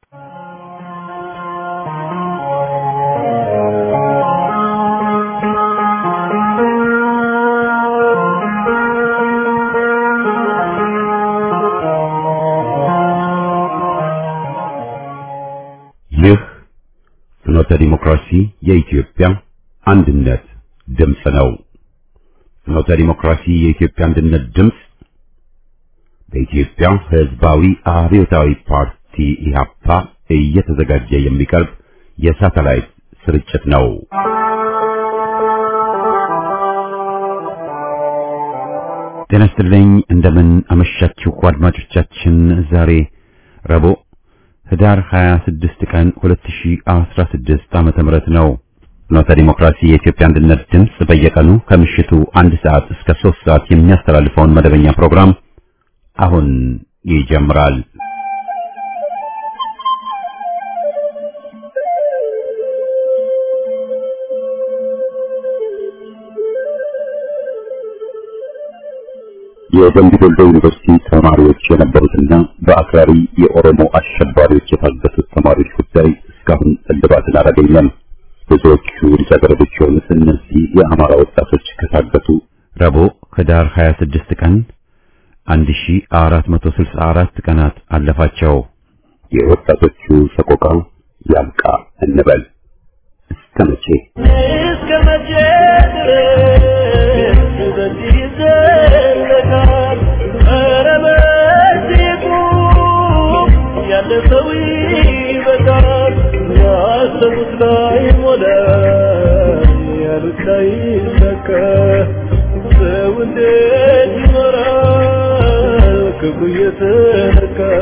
ይህ ፍኖተ ዲሞክራሲ የኢትዮጵያ አንድነት ድምፅ ነው። ፍኖተ ዲሞክራሲ የኢትዮጵያ አንድነት ድምፅ በኢትዮጵያ ሕዝባዊ አብዮታዊ ፓርቲ ኢህአፓ እየተዘጋጀ የሚቀርብ የሳተላይት ስርጭት ነው። ጤና ይስጥልኝ። እንደምን አመሻችሁ አድማጮቻችን። ዛሬ ረቡዕ ህዳር 26 ቀን 2016 ዓመተ ምህረት ነው። ፍኖተ ዲሞክራሲ የኢትዮጵያ አንድነት ድምፅ በየቀኑ ከምሽቱ አንድ ሰዓት እስከ 3 ሰዓት የሚያስተላልፈውን መደበኛ ፕሮግራም አሁን ይጀምራል። የደምቢ ዶሎ ዩኒቨርሲቲ ተማሪዎች የነበሩትና በአክራሪ የኦሮሞ አሸባሪዎች የታገቱት ተማሪዎች ጉዳይ እስካሁን እልባትን አላገኘም። ብዙዎቹ ልጃገረዶች የሆኑት እነዚህ የአማራ ወጣቶች ከታገቱ ረቡዕ ህዳር 26 ቀን 1464 ቀናት አለፋቸው። የወጣቶቹ ሰቆቃ ያብቃ እንበል። እስከ መቼ እስከ መቼ ድረስ በዚህ ይዘለቃል? ኧረ በዚህ ቁም፣ ያለፈው ይበቃል። ያሰቡት ላይ ሞላ፣ ያሉት ላይ ሰካ። ሰው እንዴት ይኖራል ክብሩ እየተነካል?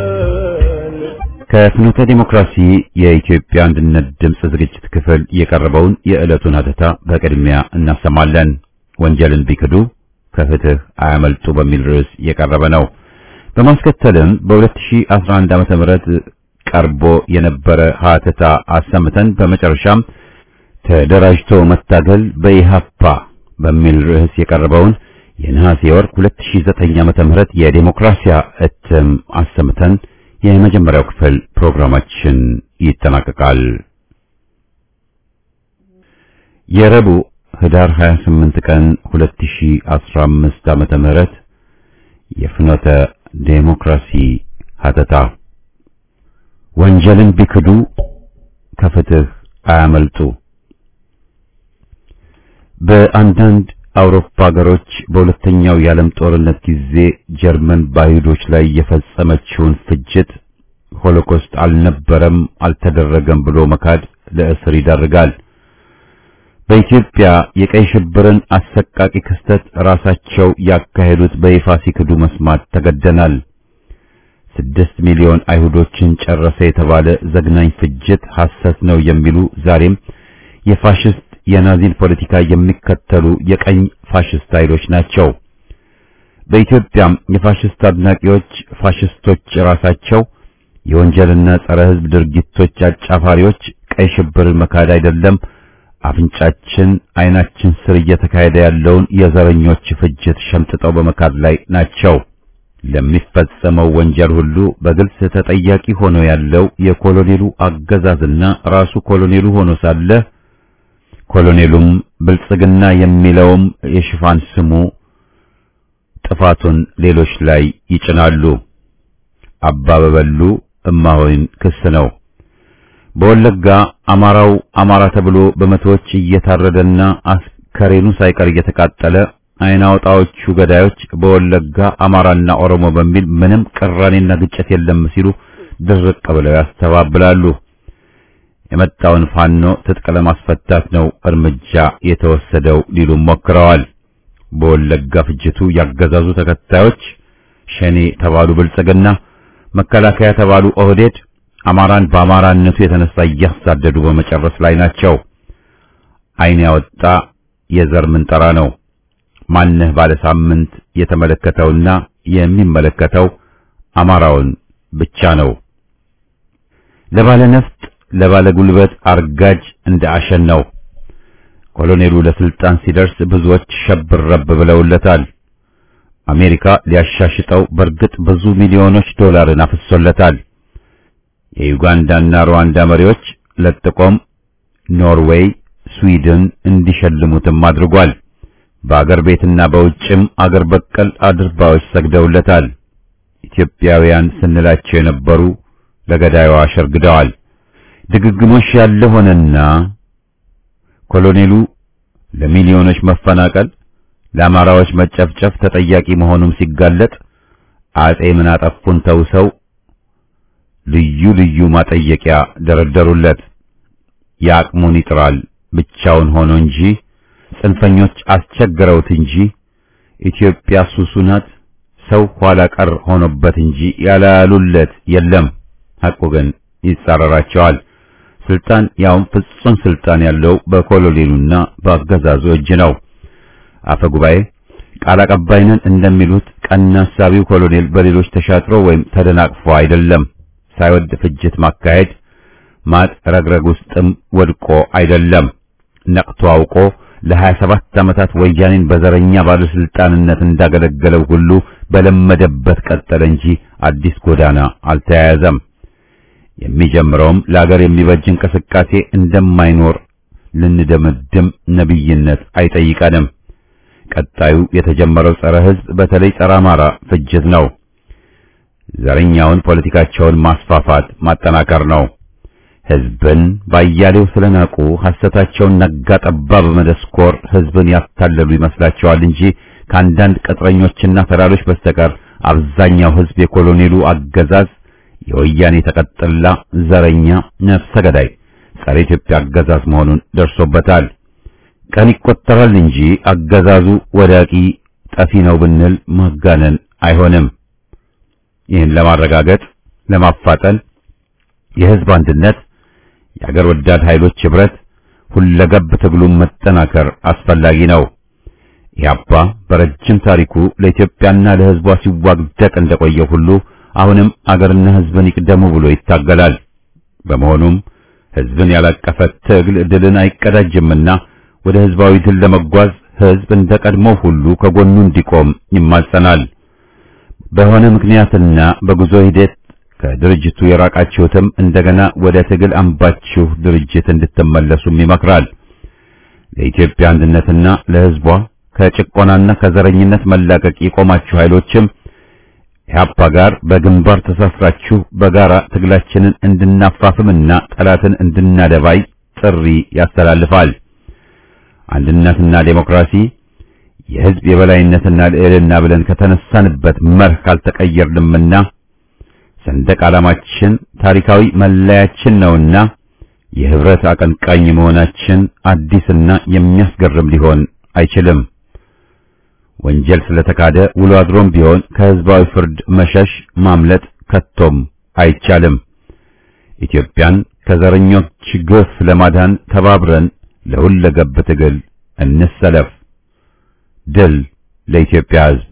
ከፍኖተ ዲሞክራሲ የኢትዮጵያ አንድነት ድምፅ ዝግጅት ክፍል የቀረበውን የዕለቱን ሀተታ በቅድሚያ እናሰማለን። ወንጀልን ቢክዱ ከፍትህ አያመልጡ በሚል ርዕስ የቀረበ ነው። በማስከተልም በ2011 ዓ.ም ምሕረት ቀርቦ የነበረ ሀተታ አሰምተን በመጨረሻም ተደራጅቶ መታገል በኢሃፓ በሚል ርዕስ የቀረበውን የነሐሴ ወር 2009 ዓ.ም ምሕረት የዴሞክራሲያ እትም አሰምተን የመጀመሪያው ክፍል ፕሮግራማችን ይጠናቀቃል። የረቡዕ ህዳር 28 ቀን 2015 ዓመተ ምህረት የፍኖተ ዴሞክራሲ ሀተታ ወንጀልን ቢክዱ ከፍትህ አያመልጡ። በአንዳንድ አውሮፓ ሀገሮች በሁለተኛው የዓለም ጦርነት ጊዜ ጀርመን በአይሁዶች ላይ የፈጸመችውን ፍጅት ሆሎኮስት አልነበረም፣ አልተደረገም ብሎ መካድ ለእስር ይዳርጋል። በኢትዮጵያ የቀይ ሽብርን አሰቃቂ ክስተት ራሳቸው ያካሄዱት በይፋ ሲክዱ መስማት ተገደናል። ስድስት ሚሊዮን አይሁዶችን ጨረሰ የተባለ ዘግናኝ ፍጅት ሐሰት ነው የሚሉ ዛሬም የፋሽስት የናዚን ፖለቲካ የሚከተሉ የቀኝ ፋሽስት ኃይሎች ናቸው። በኢትዮጵያም የፋሽስት አድናቂዎች ፋሽስቶች ራሳቸው የወንጀልና ጸረ ሕዝብ ድርጊቶች አጫፋሪዎች ቀይ ሽብርን መካድ አይደለም አፍንጫችን ዓይናችን ስር እየተካሄደ ያለውን የዘረኞች ፍጅት ሸምጥጠው በመካድ ላይ ናቸው። ለሚፈጸመው ወንጀል ሁሉ በግልጽ ተጠያቂ ሆኖ ያለው የኮሎኔሉ አገዛዝና ራሱ ኮሎኔሉ ሆኖ ሳለ ኮሎኔሉም ብልጽግና የሚለውም የሽፋን ስሙ ጥፋቱን ሌሎች ላይ ይጭናሉ። አባበበሉ እማሆይን ክስ ነው። በወለጋ አማራው አማራ ተብሎ በመቶዎች እየታረደና አስከሬኑ ሳይቀር እየተቃጠለ አይን አውጣዎቹ ገዳዮች በወለጋ አማራና ኦሮሞ በሚል ምንም ቅራኔና ግጭት የለም ሲሉ ድርቅ ብለው ያስተባብላሉ። የመጣውን ፋኖ ትጥቅ ለማስፈታት ነው እርምጃ የተወሰደው ሊሉም ሞክረዋል። በወለጋ ፍጅቱ ያገዛዙ ተከታዮች ሸኔ ተባሉ ብልጽግና፣ መከላከያ ተባሉ ኦህዴድ አማራን በአማራነቱ የተነሳ እያሳደዱ በመጨረስ ላይ ናቸው። አይን ያወጣ የዘር ምንጠራ ነው። ማነህ ባለ ሳምንት የተመለከተውና የሚመለከተው አማራውን ብቻ ነው። ለባለ ነፍጥ ለባለ ጉልበት አርጋጅ እንደ አሸን ነው። ኮሎኔሉ ለስልጣን ሲደርስ ብዙዎች ሸብረብ ብለውለታል። አሜሪካ ሊያሻሽጠው በእርግጥ ብዙ ሚሊዮኖች ዶላርን አፍሶለታል። የዩጋንዳና ሩዋንዳ መሪዎች ለጥቆም ኖርዌይ፣ ስዊድን እንዲሸልሙትም አድርጓል። በአገር ቤትና በውጭም አገር በቀል አድርባዎች ሰግደውለታል። ኢትዮጵያውያን ስንላቸው የነበሩ ለገዳዩዋ ሸርግደዋል። ድግግሞሽ ያለ ሆነና ኮሎኔሉ ለሚሊዮኖች መፈናቀል፣ ለአማራዎች መጨፍጨፍ ተጠያቂ መሆኑም ሲጋለጥ አጼ ምን አጠፉን ተውሰው ልዩ ልዩ ማጠየቂያ ደረደሩለት። የአቅሙን ይጥራል ብቻውን ሆኖ እንጂ ጽንፈኞች አስቸግረውት እንጂ ኢትዮጵያ ሱሱ ናት ሰው ኋላ ቀር ሆኖበት እንጂ ያላሉለት የለም። ሐቁ ግን ይጻረራቸዋል። ስልጣን ያውም ፍጹም ስልጣን ያለው በኮሎኔሉና በአገዛዙ እጅ ነው። አፈ ጉባኤ ቃል አቀባይነን እንደሚሉት ቀና ሐሳቢው ኮሎኔል በሌሎች ተሻጥሮ ወይም ተደናቅፎ አይደለም። ሳይወድ ፍጅት ማካሄድ ማጥ ረግረግ ውስጥም ወድቆ አይደለም። ነቅቶ አውቆ ለሀያ ሰባት ዓመታት ወያኔን በዘረኛ ባለስልጣንነት እንዳገለገለው ሁሉ በለመደበት ቀጠለ እንጂ አዲስ ጎዳና አልተያያዘም። የሚጀምረውም ለአገር የሚበጅ እንቅስቃሴ እንደማይኖር ልንደመድም ነቢይነት አይጠይቀንም። ቀጣዩ የተጀመረው ጸረ ሕዝብ በተለይ ጸረ አማራ ፍጅት ነው። ዘረኛውን ፖለቲካቸውን ማስፋፋት ማጠናከር ነው። ሕዝብን ባያሌው ስለናቁ ሐሰታቸውን ነጋ ጠባ በመደስኮር ሕዝብን ያታለሉ ይመስላቸዋል እንጂ ከአንዳንድ ቅጥረኞችና ተራሮች በስተቀር አብዛኛው ሕዝብ የኮሎኔሉ አገዛዝ የወያኔ ተቀጥላ ዘረኛ ነፍሰ ገዳይ ጸረ ኢትዮጵያ አገዛዝ መሆኑን ደርሶበታል። ቀን ይቆጠራል እንጂ አገዛዙ ወዳቂ ጠፊ ነው ብንል ማጋነን አይሆንም። ይህን ለማረጋገጥ ለማፋጠን የሕዝብ አንድነት፣ የአገር ወዳድ ኃይሎች ኅብረት፣ ሁለገብ ትግሉን መጠናከር አስፈላጊ ነው። ኢህአፓ በረጅም ታሪኩ ለኢትዮጵያና ለሕዝቧ ሲዋግደቅ እንደቆየው ሁሉ አሁንም አገርና ሕዝብን ይቅደሙ ብሎ ይታገላል። በመሆኑም ሕዝብን ያላቀፈ ትግል ድልን አይቀዳጅምና ወደ ሕዝባዊ ድል ለመጓዝ ሕዝብ እንደ ቀድሞው ሁሉ ከጎኑ እንዲቆም ይማጸናል። በሆነ ምክንያትና በጉዞ ሂደት ከድርጅቱ የራቃችሁትም እንደገና ወደ ትግል አምባችሁ ድርጅት እንድትመለሱም ይመክራል። ለኢትዮጵያ አንድነትና ለሕዝቧ ከጭቆናና ከዘረኝነት መላቀቅ የቆማችሁ ኃይሎችም ኢህአፓ ጋር በግንባር ተሳስራችሁ በጋራ ትግላችንን እንድናፋፍምና ጠላትን እንድናደባይ ጥሪ ያስተላልፋል። አንድነትና ዴሞክራሲ የሕዝብ የበላይነትና ልዕልና ብለን ከተነሳንበት መርህ ካልተቀየርንምና ሰንደቅ ዓላማችን ታሪካዊ መለያችን ነውና የህብረት አቀንቃኝ መሆናችን አዲስና የሚያስገርም ሊሆን አይችልም። ወንጀል ስለተካደ ውሎ አድሮም ቢሆን ከህዝባዊ ፍርድ መሸሽ ማምለጥ ከቶም አይቻልም። ኢትዮጵያን ከዘረኞች ግፍ ለማዳን ተባብረን ለሁለገብ ትግል እንሰለፍ። ድል ለኢትዮጵያ ሕዝብ!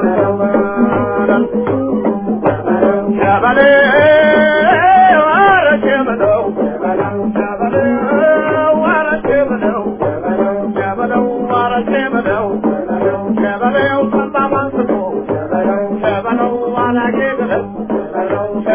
Chavale,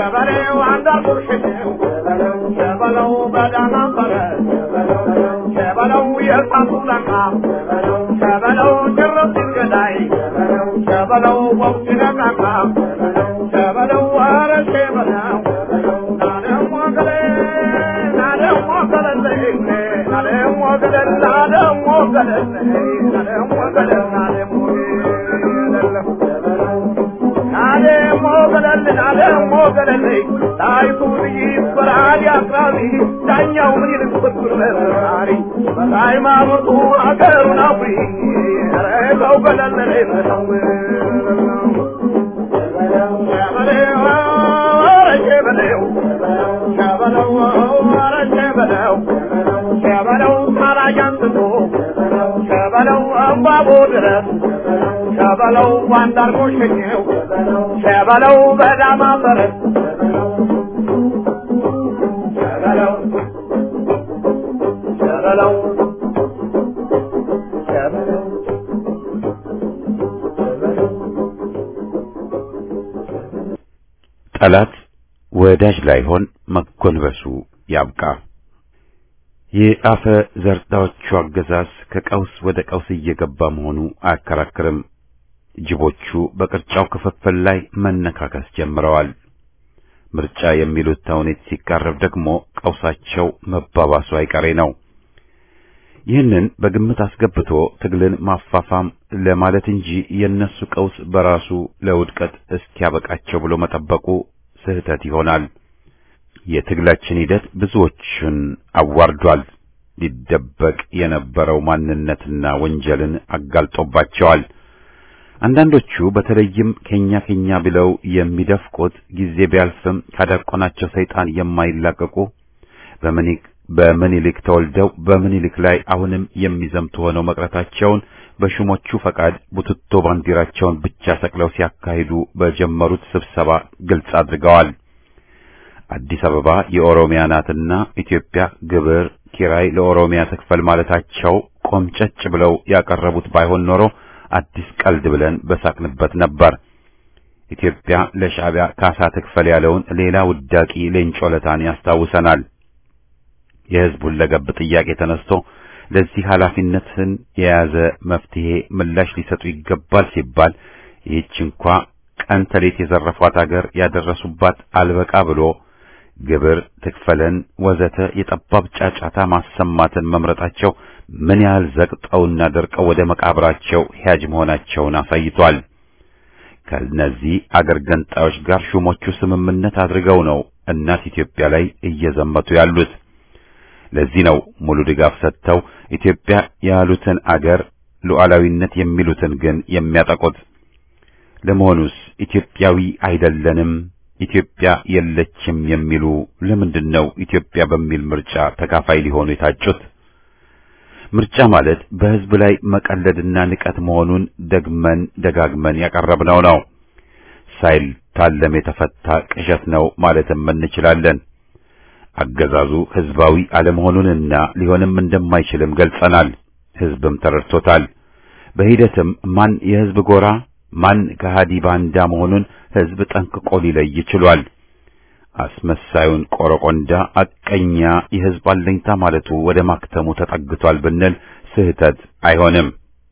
ሸበለው አንዳርጎ ሸኘው ሸበለው በዳና በረ ሸበለው የእሳቱ ዳካ ሸበለው ጭርስ ገዳይ ሸበለው ወቅት ነቃቃ ሸበለው ኧረ ሸበለው ናደሞ ገለ ናደሞ ገለለኝ ናደሞ ገለል ናደሞ ገለል ናደሞ ገለል ናደሞ ናደሞ ገለል ናደሞ ገለል ጣይቱ ይበራል ያቅራቢ ዳኛው ምን ይልቅ ብትር መራሪ በሃይማኖቱ አገሩን አፍሪ ረገው ገለል ነው ሸበለው ታላጃንትቶ ሸበለው እምባቦ ድረስ ሸበለው ዋንዳርጎ ሸኘው ሸበለው በዳማ ፈረስ ሸበለው ሸበለው ሸበለው ጠላት ወዳጅ ላይሆን መጎንበሱ ያብቃ። የአፈ ዘርዳዎቹ አገዛዝ ከቀውስ ወደ ቀውስ እየገባ መሆኑ አያከራክርም። ጅቦቹ በቅርጫው ክፍፍል ላይ መነካከስ ጀምረዋል። ምርጫ የሚሉት ተውኔት ሲቃረብ ደግሞ ቀውሳቸው መባባሱ አይቀሬ ነው። ይህንን በግምት አስገብቶ ትግልን ማፋፋም ለማለት እንጂ የነሱ ቀውስ በራሱ ለውድቀት እስኪያበቃቸው ብሎ መጠበቁ ስህተት ይሆናል። የትግላችን ሂደት ብዙዎችን አዋርዷል። ሊደበቅ የነበረው ማንነትና ወንጀልን አጋልጦባቸዋል። አንዳንዶቹ በተለይም ከኛ ከኛ ብለው የሚደፍቁት ጊዜ ቢያልፍም ካዳቆናቸው ሰይጣን የማይላቀቁ በምኒልክ በምኒልክ ተወልደው በምኒልክ ላይ አሁንም የሚዘምቱ ሆነው መቅረታቸውን በሹሞቹ ፈቃድ ቡትቶ ባንዲራቸውን ብቻ ሰቅለው ሲያካሂዱ በጀመሩት ስብሰባ ግልጽ አድርገዋል። አዲስ አበባ የኦሮሚያ ናትና ኢትዮጵያ ግብር ኪራይ ለኦሮሚያ ትክፈል ማለታቸው ቆምጨጭ ብለው ያቀረቡት ባይሆን ኖሮ አዲስ ቀልድ ብለን በሳቅንበት ነበር። ኢትዮጵያ ለሻዕቢያ ካሳ ትክፈል ያለውን ሌላ ውዳቂ ሌንጮ ለታን ያስታውሰናል። የሕዝቡን ለገብ ጥያቄ ተነስቶ ለዚህ ኃላፊነትን የያዘ መፍትሄ ምላሽ ሊሰጡ ይገባል ሲባል ይህች እንኳ ቀን ተሌት የዘረፏት አገር ያደረሱባት አልበቃ ብሎ ግብር ትክፈለን ወዘተ የጠባብ ጫጫታ ማሰማትን መምረጣቸው ምን ያህል ዘቅጠውና ደርቀው ወደ መቃብራቸው ሂያጅ መሆናቸውን አሳይቷል። ከነዚህ አገር ገንጣዮች ጋር ሹሞቹ ስምምነት አድርገው ነው እናት ኢትዮጵያ ላይ እየዘመቱ ያሉት። ለዚህ ነው ሙሉ ድጋፍ ሰጥተው ኢትዮጵያ ያሉትን አገር ሉዓላዊነት የሚሉትን ግን የሚያጠቁት። ለመሆኑስ ኢትዮጵያዊ አይደለንም፣ ኢትዮጵያ የለችም የሚሉ ለምንድን ነው ኢትዮጵያ በሚል ምርጫ ተካፋይ ሊሆኑ የታጩት? ምርጫ ማለት በሕዝብ ላይ መቀለድና ንቀት መሆኑን ደግመን ደጋግመን ያቀረብነው ነው። ሳይታለም የተፈታ ቅዠት ነው ማለትም እንችላለን። አገዛዙ ሕዝባዊ አለመሆኑንና ሊሆንም እንደማይችልም ገልጸናል። ሕዝብም ተረድቶታል። በሂደትም ማን የሕዝብ ጎራ ማን ከሃዲ ባንዳ መሆኑን ሕዝብ ጠንቅቆ ሊለይ ችሏል። አስመሳዩን ቆረቆንዳ አቀኛ የሕዝብ አለኝታ ማለቱ ወደ ማክተሙ ተጠግቷል ብንል ስህተት አይሆንም።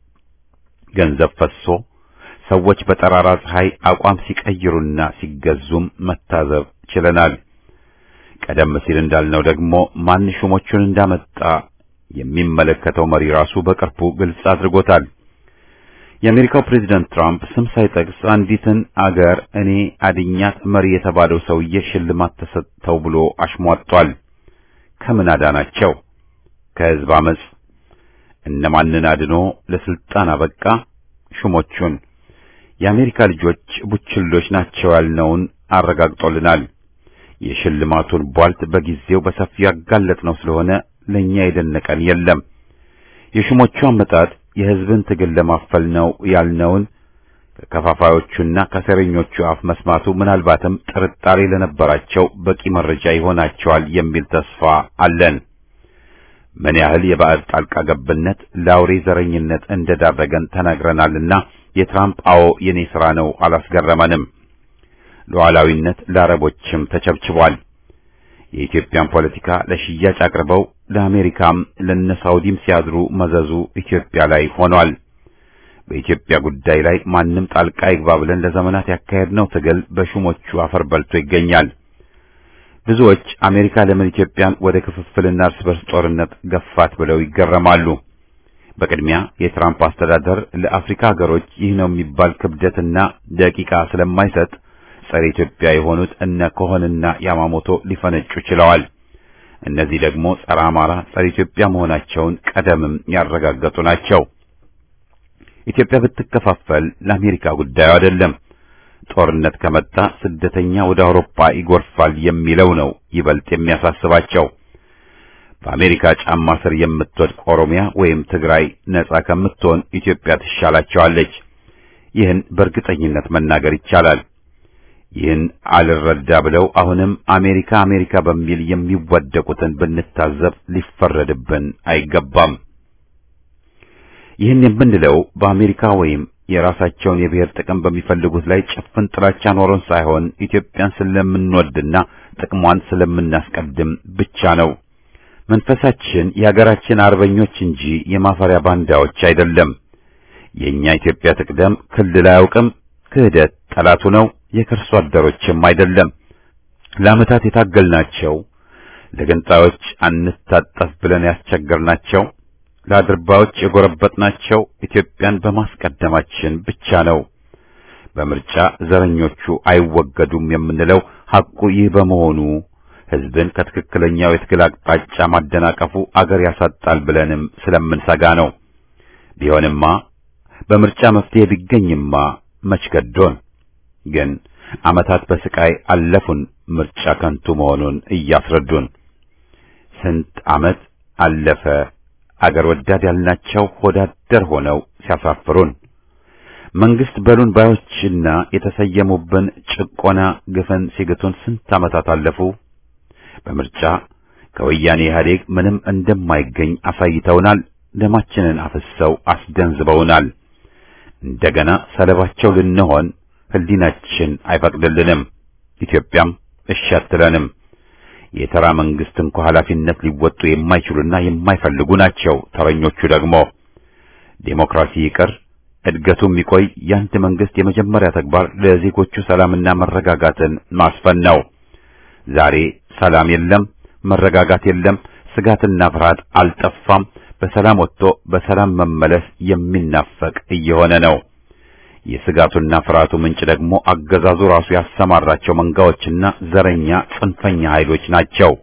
ገንዘብ ፈሶ ሰዎች በጠራራ ፀሐይ አቋም ሲቀይሩና ሲገዙም መታዘብ ችለናል። ቀደም ሲል እንዳልነው ደግሞ ማን ሹሞቹን እንዳመጣ የሚመለከተው መሪ ራሱ በቅርቡ ግልጽ አድርጎታል። የአሜሪካው ፕሬዝዳንት ትራምፕ ስም ሳይጠቅስ አንዲትን አገር እኔ አድኛት መሪ የተባለው ሰውዬ ሽልማት ተሰጥተው ብሎ አሽሟጧል። ከምን አዳናቸው? ከሕዝብ አመጽ። እነማንን አድኖ ለስልጣን አበቃ? ሹሞቹን። የአሜሪካ ልጆች ቡችሎች ናቸው ያልነውን አረጋግጦልናል። የሽልማቱን ቧልት በጊዜው በሰፊው ያጋለጥነው ስለሆነ ለኛ የደነቀን የለም። የሹሞቹ አመጣጥ የሕዝብን ትግል ለማፈል ነው ያልነውን ከከፋፋዮቹና ከሴረኞቹ አፍ መስማቱ ምናልባትም ጥርጣሬ ለነበራቸው በቂ መረጃ ይሆናቸዋል የሚል ተስፋ አለን። ምን ያህል የባዕድ ጣልቃ ገብነት ለአውሬ ዘረኝነት እንደዳረገን ተናግረናልና የትራምፕ አዎ የኔ ሥራ ነው አላስገረመንም። ሉዓላዊነት ለአረቦችም ተቸብችቧል። የኢትዮጵያን ፖለቲካ ለሽያጭ አቅርበው ለአሜሪካም ለነሳውዲም ሲያድሩ መዘዙ ኢትዮጵያ ላይ ሆኗል። በኢትዮጵያ ጉዳይ ላይ ማንም ጣልቃ ይግባ ብለን ለዘመናት ያካሄድነው ትግል በሹሞቹ አፈር በልቶ ይገኛል። ብዙዎች አሜሪካ ለምን ኢትዮጵያን ወደ ክፍፍልና እርስ በርስ ጦርነት ገፋት ብለው ይገረማሉ። በቅድሚያ የትራምፕ አስተዳደር ለአፍሪካ ሀገሮች ይህ ነው የሚባል ክብደትና ደቂቃ ስለማይሰጥ ጸረ ኢትዮጵያ የሆኑት እነ ኮሆንና ያማሞቶ ሊፈነጩ ችለዋል። እነዚህ ደግሞ ጸረ አማራ፣ ጸረ ኢትዮጵያ መሆናቸውን ቀደምም ያረጋገጡ ናቸው። ኢትዮጵያ ብትከፋፈል ለአሜሪካ ጉዳዩ አይደለም። ጦርነት ከመጣ ስደተኛ ወደ አውሮፓ ይጎርፋል የሚለው ነው ይበልጥ የሚያሳስባቸው። በአሜሪካ ጫማ ስር የምትወድቅ ኦሮሚያ ወይም ትግራይ ነጻ ከምትሆን ኢትዮጵያ ትሻላቸዋለች። ይህን በእርግጠኝነት መናገር ይቻላል። ይህን አልረዳ ብለው አሁንም አሜሪካ አሜሪካ በሚል የሚወደቁትን ብንታዘብ ሊፈረድብን አይገባም። ይህን የምንለው በአሜሪካ ወይም የራሳቸውን የብሔር ጥቅም በሚፈልጉት ላይ ጭፍን ጥላቻ ኖሮን ሳይሆን ኢትዮጵያን ስለምንወድና ጥቅሟን ስለምናስቀድም ብቻ ነው። መንፈሳችን የሀገራችን አርበኞች እንጂ የማፈሪያ ባንዳዎች አይደለም። የኛ ኢትዮጵያ ትቅደም ክልል አያውቅም። ክህደት ጠላቱ ነው። የከርሶ አደሮችም አይደለም። ለዓመታት የታገልናቸው ለገንጣዮች አንታጠፍ ብለን ያስቸገርናቸው ለአድርባዮች የጎረበጥናቸው ኢትዮጵያን በማስቀደማችን ብቻ ነው። በምርጫ ዘረኞቹ አይወገዱም የምንለው ሐቁ ይህ በመሆኑ ሕዝብን ከትክክለኛው የትግል አቅጣጫ ማደናቀፉ አገር ያሳጣል ብለንም ስለምንሰጋ ነው። ቢሆንማ በምርጫ መፍትሄ ቢገኝማ መች ገዶን። ግን ዓመታት በስቃይ አለፉን፣ ምርጫ ከንቱ መሆኑን እያስረዱን። ስንት ዓመት አለፈ አገር ወዳድ ያልናቸው ሆዳደር ሆነው ሲያሳፍሩን መንግስት በሉን ባዮችና የተሰየሙብን ጭቆና ግፍን ሲግቱን ስንት ዓመታት አለፉ። በምርጫ ከወያኔ ኢህአዴግ ምንም እንደማይገኝ አሳይተውናል። ደማችንን አፍሰው አስገንዝበውናል። እንደገና ሰለባቸው ልንሆን ህሊናችን አይፈቅድልንም። ኢትዮጵያም እሺ አትለንም። የተራ መንግስት እንኳ ኃላፊነት ሊወጡ የማይችሉና የማይፈልጉ ናቸው። ተረኞቹ ደግሞ ዴሞክራሲ ይቅር እድገቱ የሚቆይ የአንድ መንግስት የመጀመሪያ ተግባር ለዜጎቹ ሰላምና መረጋጋትን ማስፈን ነው። ዛሬ ሰላም የለም፣ መረጋጋት የለም፣ ስጋትና ፍርሃት አልጠፋም። በሰላም ወጥቶ በሰላም መመለስ የሚናፈቅ እየሆነ ነው። የስጋቱና ፍርሃቱ ምንጭ ደግሞ አገዛዙ ራሱ ያሰማራቸው መንጋዎችና ዘረኛ ጽንፈኛ ኃይሎች ናቸው።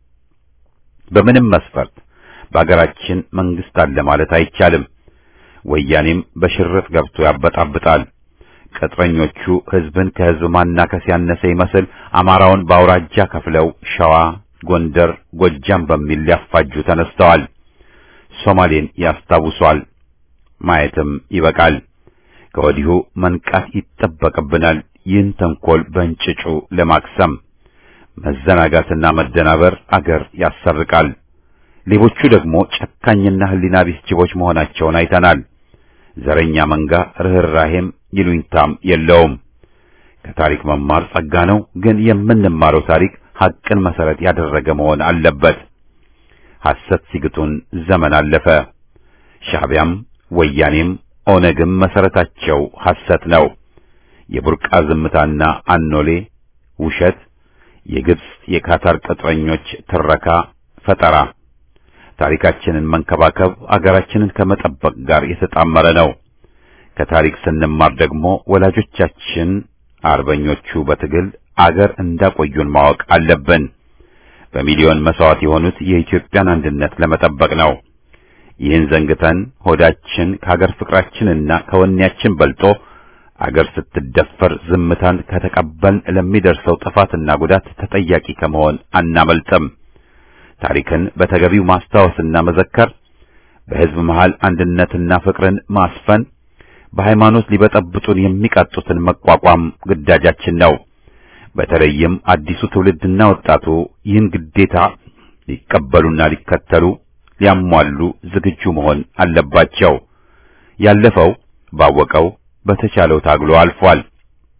በምንም መስፈርት በአገራችን መንግስት አለ ማለት አይቻልም። ወያኔም በሽርጥ ገብቶ ያበጣብጣል። ቅጥረኞቹ ህዝብን ከህዝብ ማናከስ ያነሰ ይመስል አማራውን በአውራጃ ከፍለው ሸዋ፣ ጎንደር፣ ጎጃም በሚል ሊያፋጁ ተነስተዋል። ሶማሌን ያስታውሷል። ማየትም ይበቃል። ከወዲሁ መንቃት ይጠበቅብናል። ይህን ተንኮል በእንጭጩ ለማክሰም መዘናጋትና መደናበር አገር ያሰርቃል። ሌቦቹ ደግሞ ጨካኝና ህሊና ቢስ ጅቦች መሆናቸውን አይተናል። ዘረኛ መንጋ ርኅራሄም ይሉኝታም የለውም። ከታሪክ መማር ጸጋ ነው፣ ግን የምንማረው ታሪክ ሐቅን መሰረት ያደረገ መሆን አለበት። ሐሰት ሲግጡን ዘመን አለፈ። ሻዕቢያም ወያኔም ኦነግም መሰረታቸው ሐሰት ነው። የቡርቃ ዝምታና አኖሌ ውሸት፣ የግብጽ የካታር ቅጥረኞች ትረካ ፈጠራ። ታሪካችንን መንከባከብ አገራችንን ከመጠበቅ ጋር የተጣመረ ነው። ከታሪክ ስንማር ደግሞ ወላጆቻችን አርበኞቹ በትግል አገር እንዳቆዩን ማወቅ አለብን። በሚሊዮን መስዋዕት የሆኑት የኢትዮጵያን አንድነት ለመጠበቅ ነው። ይህን ዘንግተን ሆዳችን ከሀገር ፍቅራችንና ከወኔያችን በልጦ አገር ስትደፈር ዝምታን ከተቀበልን ለሚደርሰው ጥፋትና ጉዳት ተጠያቂ ከመሆን አናመልጥም። ታሪክን በተገቢው ማስታወስና መዘከር፣ በሕዝብ መሃል አንድነትና ፍቅርን ማስፈን፣ በሃይማኖት ሊበጠብጡን የሚቃጡትን መቋቋም ግዳጃችን ነው። በተለይም አዲሱ ትውልድና ወጣቱ ይህን ግዴታ ሊቀበሉና ሊከተሉ ሊያሟሉ ዝግጁ መሆን አለባቸው። ያለፈው ባወቀው በተቻለው ታግሎ አልፏል።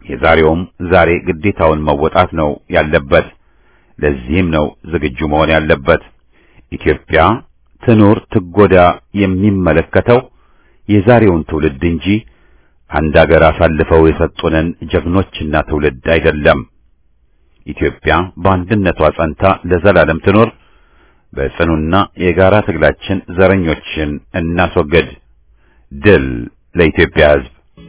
የዛሬውም ዛሬ ግዴታውን መወጣት ነው ያለበት። ለዚህም ነው ዝግጁ መሆን ያለበት። ኢትዮጵያ ትኑር ትጎዳ የሚመለከተው የዛሬውን ትውልድ እንጂ አንድ አገር አሳልፈው የሰጡንን ጀግኖችና ትውልድ አይደለም። ኢትዮጵያ በአንድነቷ ጸንታ ለዘላለም ትኖር። በጽኑና የጋራ ትግላችን ዘረኞችን እናስወግድ። ድል ለኢትዮጵያ ሕዝብ!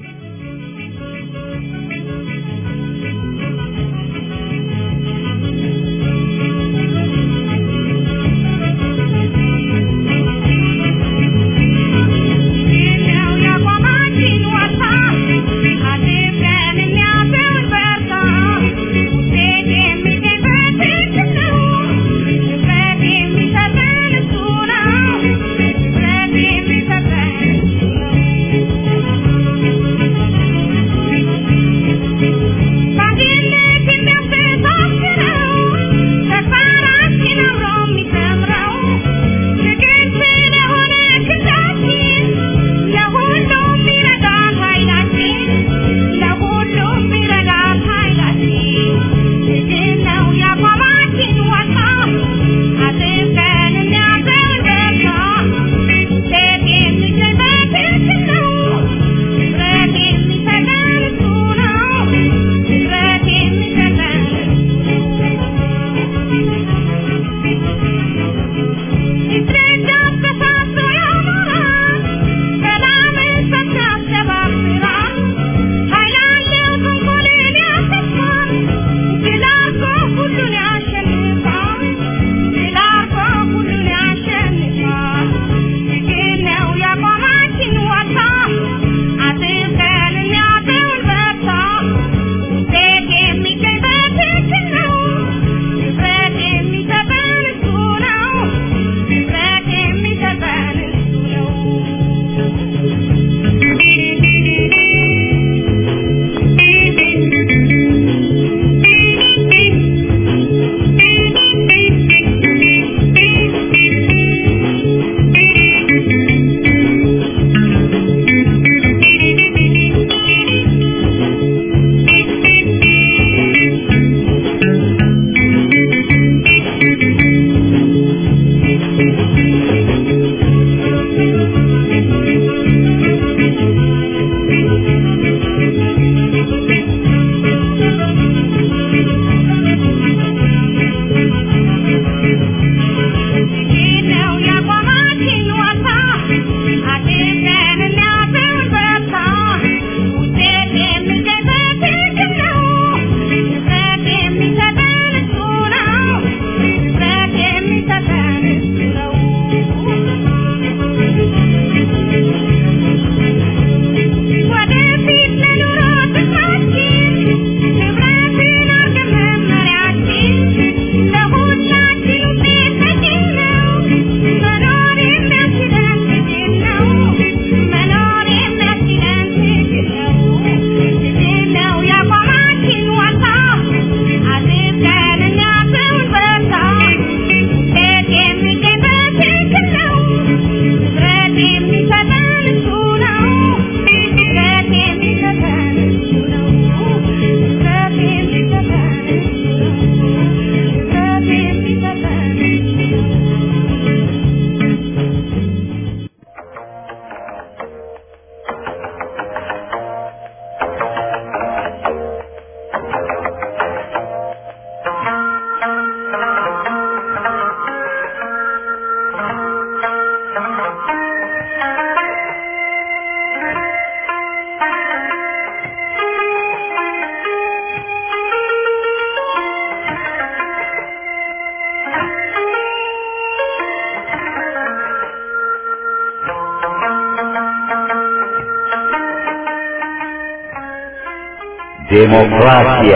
ዴሞክራሲያ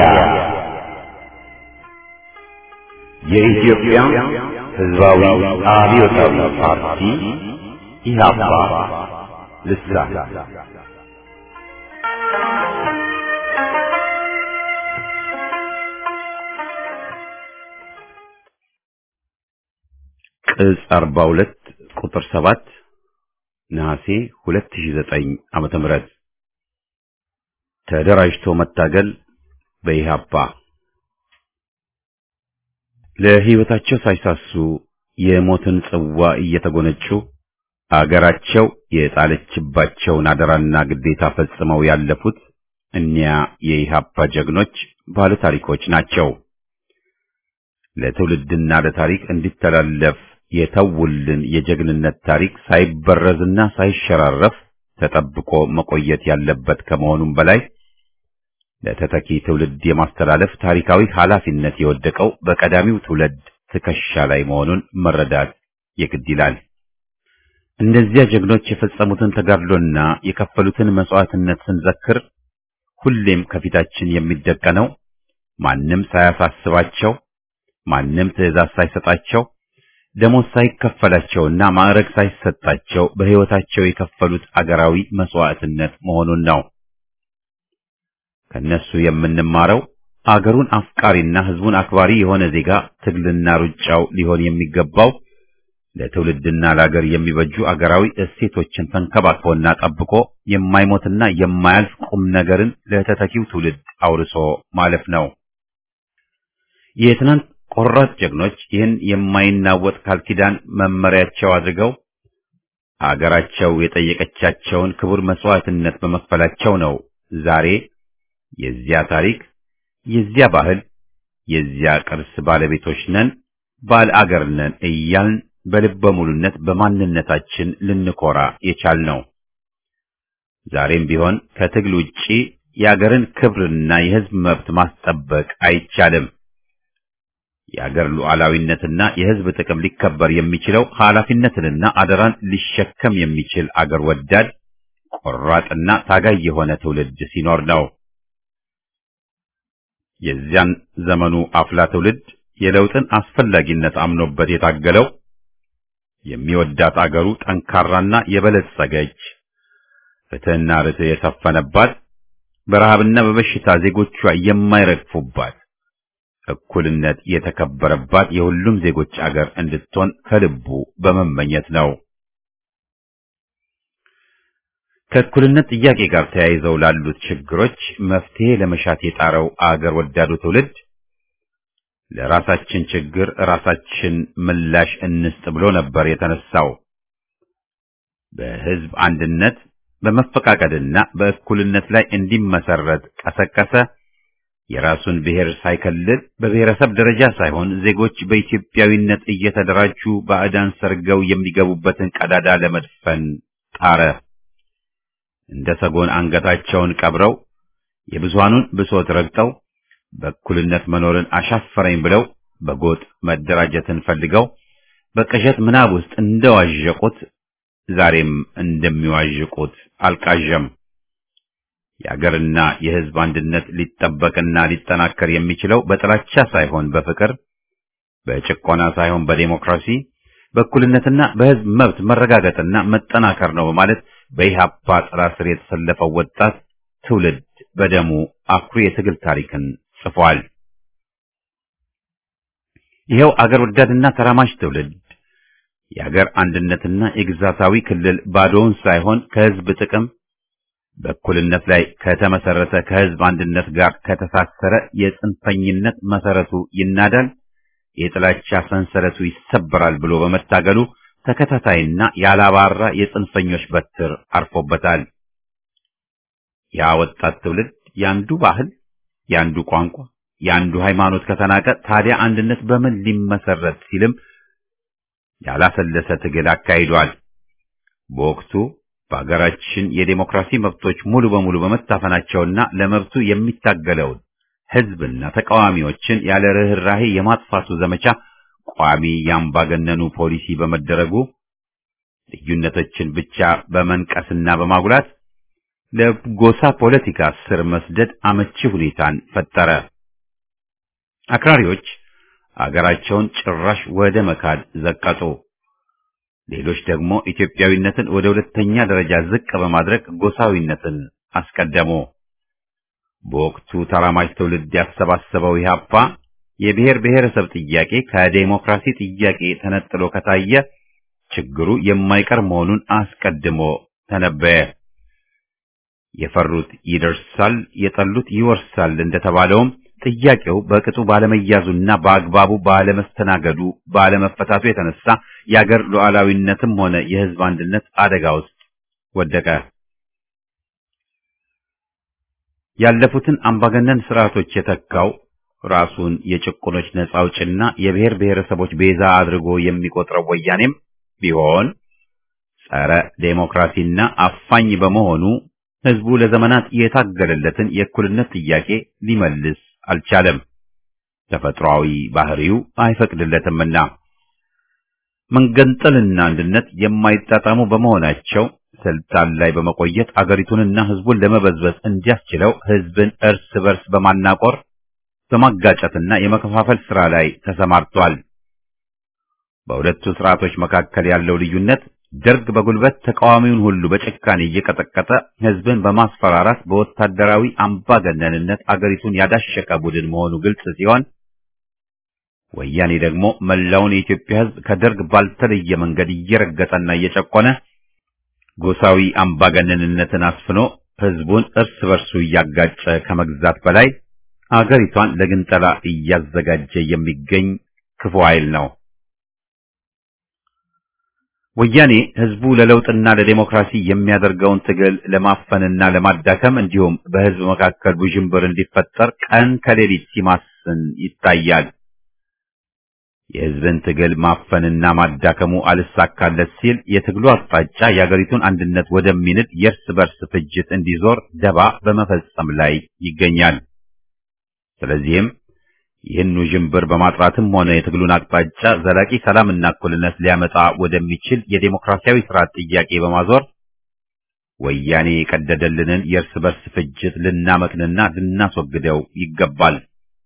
የኢትዮጵያ ሕዝባዊ አብዮታዊ ፓርቲ ኢህአፓ ልሳን ቅጽ 42 ቁጥር 7 ነሐሴ 2009 ዓመተ ምህረት ተደራጅቶ መታገል በኢህአፓ ለሕይወታቸው ሳይሳሱ የሞትን ጽዋ እየተጎነጩ አገራቸው የጣለችባቸውን አደራና ግዴታ ፈጽመው ያለፉት እኒያ የኢህአፓ ጀግኖች ባለ ታሪኮች ናቸው። ለትውልድና ለታሪክ እንዲተላለፍ የተውልን የጀግንነት ታሪክ ሳይበረዝና ሳይሸራረፍ ተጠብቆ መቆየት ያለበት ከመሆኑም በላይ ለተተኪ ትውልድ የማስተላለፍ ታሪካዊ ኃላፊነት የወደቀው በቀዳሚው ትውልድ ትከሻ ላይ መሆኑን መረዳት የግድ ይላል። እነዚያ ጀግኖች የፈጸሙትን ተጋድሎና የከፈሉትን መስዋዕትነት ስንዘክር ሁሌም ከፊታችን የሚደቀነው ማንም ሳያሳስባቸው፣ ማንም ትዕዛዝ ሳይሰጣቸው፣ ደሞዝ ሳይከፈላቸውና ማዕረግ ሳይሰጣቸው በሕይወታቸው የከፈሉት አገራዊ መስዋዕትነት መሆኑን ነው። ከነሱ የምንማረው አገሩን አፍቃሪና ሕዝቡን አክባሪ የሆነ ዜጋ ትግልና ሩጫው ሊሆን የሚገባው ለትውልድና ለአገር የሚበጁ አገራዊ እሴቶችን ተንከባክቦና ጠብቆ የማይሞትና የማያልፍ ቁም ነገርን ለተተኪው ትውልድ አውርሶ ማለፍ ነው። የትናንት ቆራጥ ጀግኖች ይህን የማይናወጥ ቃል ኪዳን መመሪያቸው አድርገው አገራቸው የጠየቀቻቸውን ክቡር መስዋዕትነት በመክፈላቸው ነው ዛሬ የዚያ ታሪክ፣ የዚያ ባህል፣ የዚያ ቅርስ ባለቤቶች ነን፣ ባለ አገር ነን እያልን በልበ ሙሉነት በማንነታችን ልንኮራ የቻልነው። ዛሬም ቢሆን ከትግል ውጪ የአገርን ክብርና የሕዝብ መብት ማስጠበቅ አይቻልም። የአገር ሉዓላዊነትና የሕዝብ ጥቅም ሊከበር የሚችለው ኃላፊነትንና አደራን ሊሸከም የሚችል አገር ወዳድ ቆራጥና ታጋይ የሆነ ትውልድ ሲኖር ነው። የዚያን ዘመኑ አፍላ ትውልድ የለውጥን አስፈላጊነት አምኖበት የታገለው የሚወዳት አገሩ ጠንካራና የበለጸገች ፍትሕና ርትዕ የሰፈነባት በረሃብና በበሽታ ዜጎቿ የማይረግፉባት እኩልነት የተከበረባት የሁሉም ዜጎች አገር እንድትሆን ከልቡ በመመኘት ነው። ከእኩልነት ጥያቄ ጋር ተያይዘው ላሉት ችግሮች መፍትሄ ለመሻት የጣረው አገር ወዳዱ ትውልድ ለራሳችን ችግር ራሳችን ምላሽ እንስጥ ብሎ ነበር የተነሳው። በሕዝብ አንድነት በመፈቃቀድና በእኩልነት ላይ እንዲመሰረት ቀሰቀሰ። የራሱን ብሔር ሳይከልል በብሔረሰብ ደረጃ ሳይሆን ዜጎች በኢትዮጵያዊነት እየተደራጁ ባዕዳን ሰርገው የሚገቡበትን ቀዳዳ ለመድፈን ጣረ። እንደ ሰጎን አንገታቸውን ቀብረው የብዙሃኑን ብሶት ረግጠው በእኩልነት መኖርን አሻፈረኝ ብለው በጎጥ መደራጀትን ፈልገው በቅዠት ምናብ ውስጥ እንደዋዠቁት ዛሬም እንደሚዋዥቁት አልቃዠም። የአገርና የሕዝብ አንድነት ሊጠበቅና ሊጠናከር የሚችለው በጥላቻ ሳይሆን በፍቅር፣ በጭቆና ሳይሆን በዴሞክራሲ፣ በእኩልነትና በሕዝብ መብት መረጋገጥና መጠናከር ነው በማለት በኢህአፓ ጥላ ስር የተሰለፈው ወጣት ትውልድ በደሙ አኩሪ የትግል ታሪክን ጽፏል። ይኸው አገር ወዳድና ተራማጅ ትውልድ የአገር አንድነትና የግዛታዊ ክልል ባዶውን ሳይሆን ከሕዝብ ጥቅም በእኩልነት ላይ ከተመሰረተ ከሕዝብ አንድነት ጋር ከተሳሰረ የጽንፈኝነት መሰረቱ ይናዳል፣ የጥላቻ ሰንሰለቱ ይሰበራል ብሎ በመታገሉ ተከታታይና ያላባራ የጽንፈኞች በትር አርፎበታል። ያ ወጣት ትውልድ ያንዱ ባህል፣ ያንዱ ቋንቋ፣ ያንዱ ሃይማኖት ከተናቀ ታዲያ አንድነት በምን ሊመሰረት ሲልም ያላሰለሰ ትግል አካሂዷል። በወቅቱ በአገራችን የዴሞክራሲ መብቶች ሙሉ በሙሉ በመታፈናቸውና ለመብቱ የሚታገለውን ሕዝብና ተቃዋሚዎችን ያለ ርኅራሄ የማጥፋቱ ዘመቻ ቋሚ ያምባገነኑ ፖሊሲ በመደረጉ ልዩነቶችን ብቻ በመንቀስና በማጉላት ለጎሳ ፖለቲካ ስር መስደድ አመቺ ሁኔታን ፈጠረ። አክራሪዎች አገራቸውን ጭራሽ ወደ መካድ ዘቀጡ። ሌሎች ደግሞ ኢትዮጵያዊነትን ወደ ሁለተኛ ደረጃ ዝቅ በማድረግ ጎሳዊነትን አስቀደሙ። በወቅቱ ተራማጅ ትውልድ ያሰባሰበው ኢህአፓ የብሔር ብሔረሰብ ጥያቄ ከዴሞክራሲ ጥያቄ ተነጥሎ ከታየ ችግሩ የማይቀር መሆኑን አስቀድሞ ተነበየ። የፈሩት ይደርሳል፣ የጠሉት ይወርሳል እንደተባለውም ጥያቄው በቅጡ ባለመያዙና በአግባቡ ባለመስተናገዱ ባለመፈታቱ የተነሳ የአገር ሉዓላዊነትም ሆነ የሕዝብ አንድነት አደጋ ውስጥ ወደቀ። ያለፉትን አምባገነን ስርዓቶች የተካው ራሱን የጭቁኖች ነጻ አውጭና የብሔር ብሔረሰቦች ቤዛ አድርጎ የሚቆጥረው ወያኔም ቢሆን ጸረ ዴሞክራሲና አፋኝ በመሆኑ ህዝቡ ለዘመናት የታገለለትን የእኩልነት ጥያቄ ሊመልስ አልቻለም። ተፈጥሯዊ ባህሪው አይፈቅድለትምና መንገንጠልና አንድነት የማይጣጣሙ በመሆናቸው ስልጣን ላይ በመቆየት አገሪቱንና ህዝቡን ለመበዝበዝ እንዲያስችለው ህዝብን እርስ በርስ በማናቆር በማጋጨትና የመከፋፈል ስራ ላይ ተሰማርቷል። በሁለቱ ስርዓቶች መካከል ያለው ልዩነት ደርግ በጉልበት ተቃዋሚውን ሁሉ በጭካኔ እየቀጠቀጠ ህዝብን በማስፈራራት በወታደራዊ አምባገነንነት አገሪቱን ያዳሸቀ ቡድን መሆኑ ግልጽ ሲሆን ወያኔ ደግሞ መላውን የኢትዮጵያ ህዝብ ከደርግ ባልተለየ መንገድ እየረገጠና እየጨቆነ ጎሳዊ አምባገነንነትን አስፍኖ ህዝቡን እርስ በርሱ እያጋጨ ከመግዛት በላይ አገሪቷን ለግንጠላ እያዘጋጀ የሚገኝ ክፉ ኃይል ነው። ወያኔ ህዝቡ ለለውጥና ለዴሞክራሲ የሚያደርገውን ትግል ለማፈንና ለማዳከም እንዲሁም በህዝብ መካከል ውዥንብር እንዲፈጠር ቀን ከሌሊት ሲማስን ይታያል። የህዝብን ትግል ማፈንና ማዳከሙ አልሳካለት ሲል የትግሉ አቅጣጫ የአገሪቱን አንድነት ወደሚንድ የእርስ በርስ ፍጅት እንዲዞር ደባ በመፈጸም ላይ ይገኛል። ስለዚህም ይህን ውዥንብር በማጥራትም ሆነ የትግሉን አቅጣጫ ዘላቂ ሰላምና እኩልነት ሊያመጣ ወደሚችል የዴሞክራሲያዊ ስርዓት ጥያቄ በማዞር ወያኔ የቀደደልንን የእርስ በርስ ፍጅት ልናመክንና ልናስወግደው ይገባል።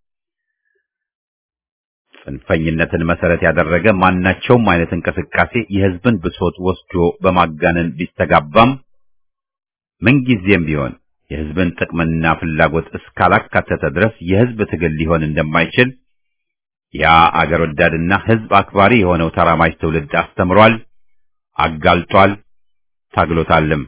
ጽንፈኝነትን መሰረት ያደረገ ማናቸውም አይነት እንቅስቃሴ የህዝብን ብሶት ወስዶ በማጋነን ቢስተጋባም ምንጊዜም ቢሆን የህዝብን ጥቅምና ፍላጎት እስካላካተተ ድረስ የህዝብ ትግል ሊሆን እንደማይችል ያ አገር ወዳድና ህዝብ አክባሪ የሆነው ተራማጅ ትውልድ አስተምሯል፣ አጋልጧል፣ ታግሎታልም።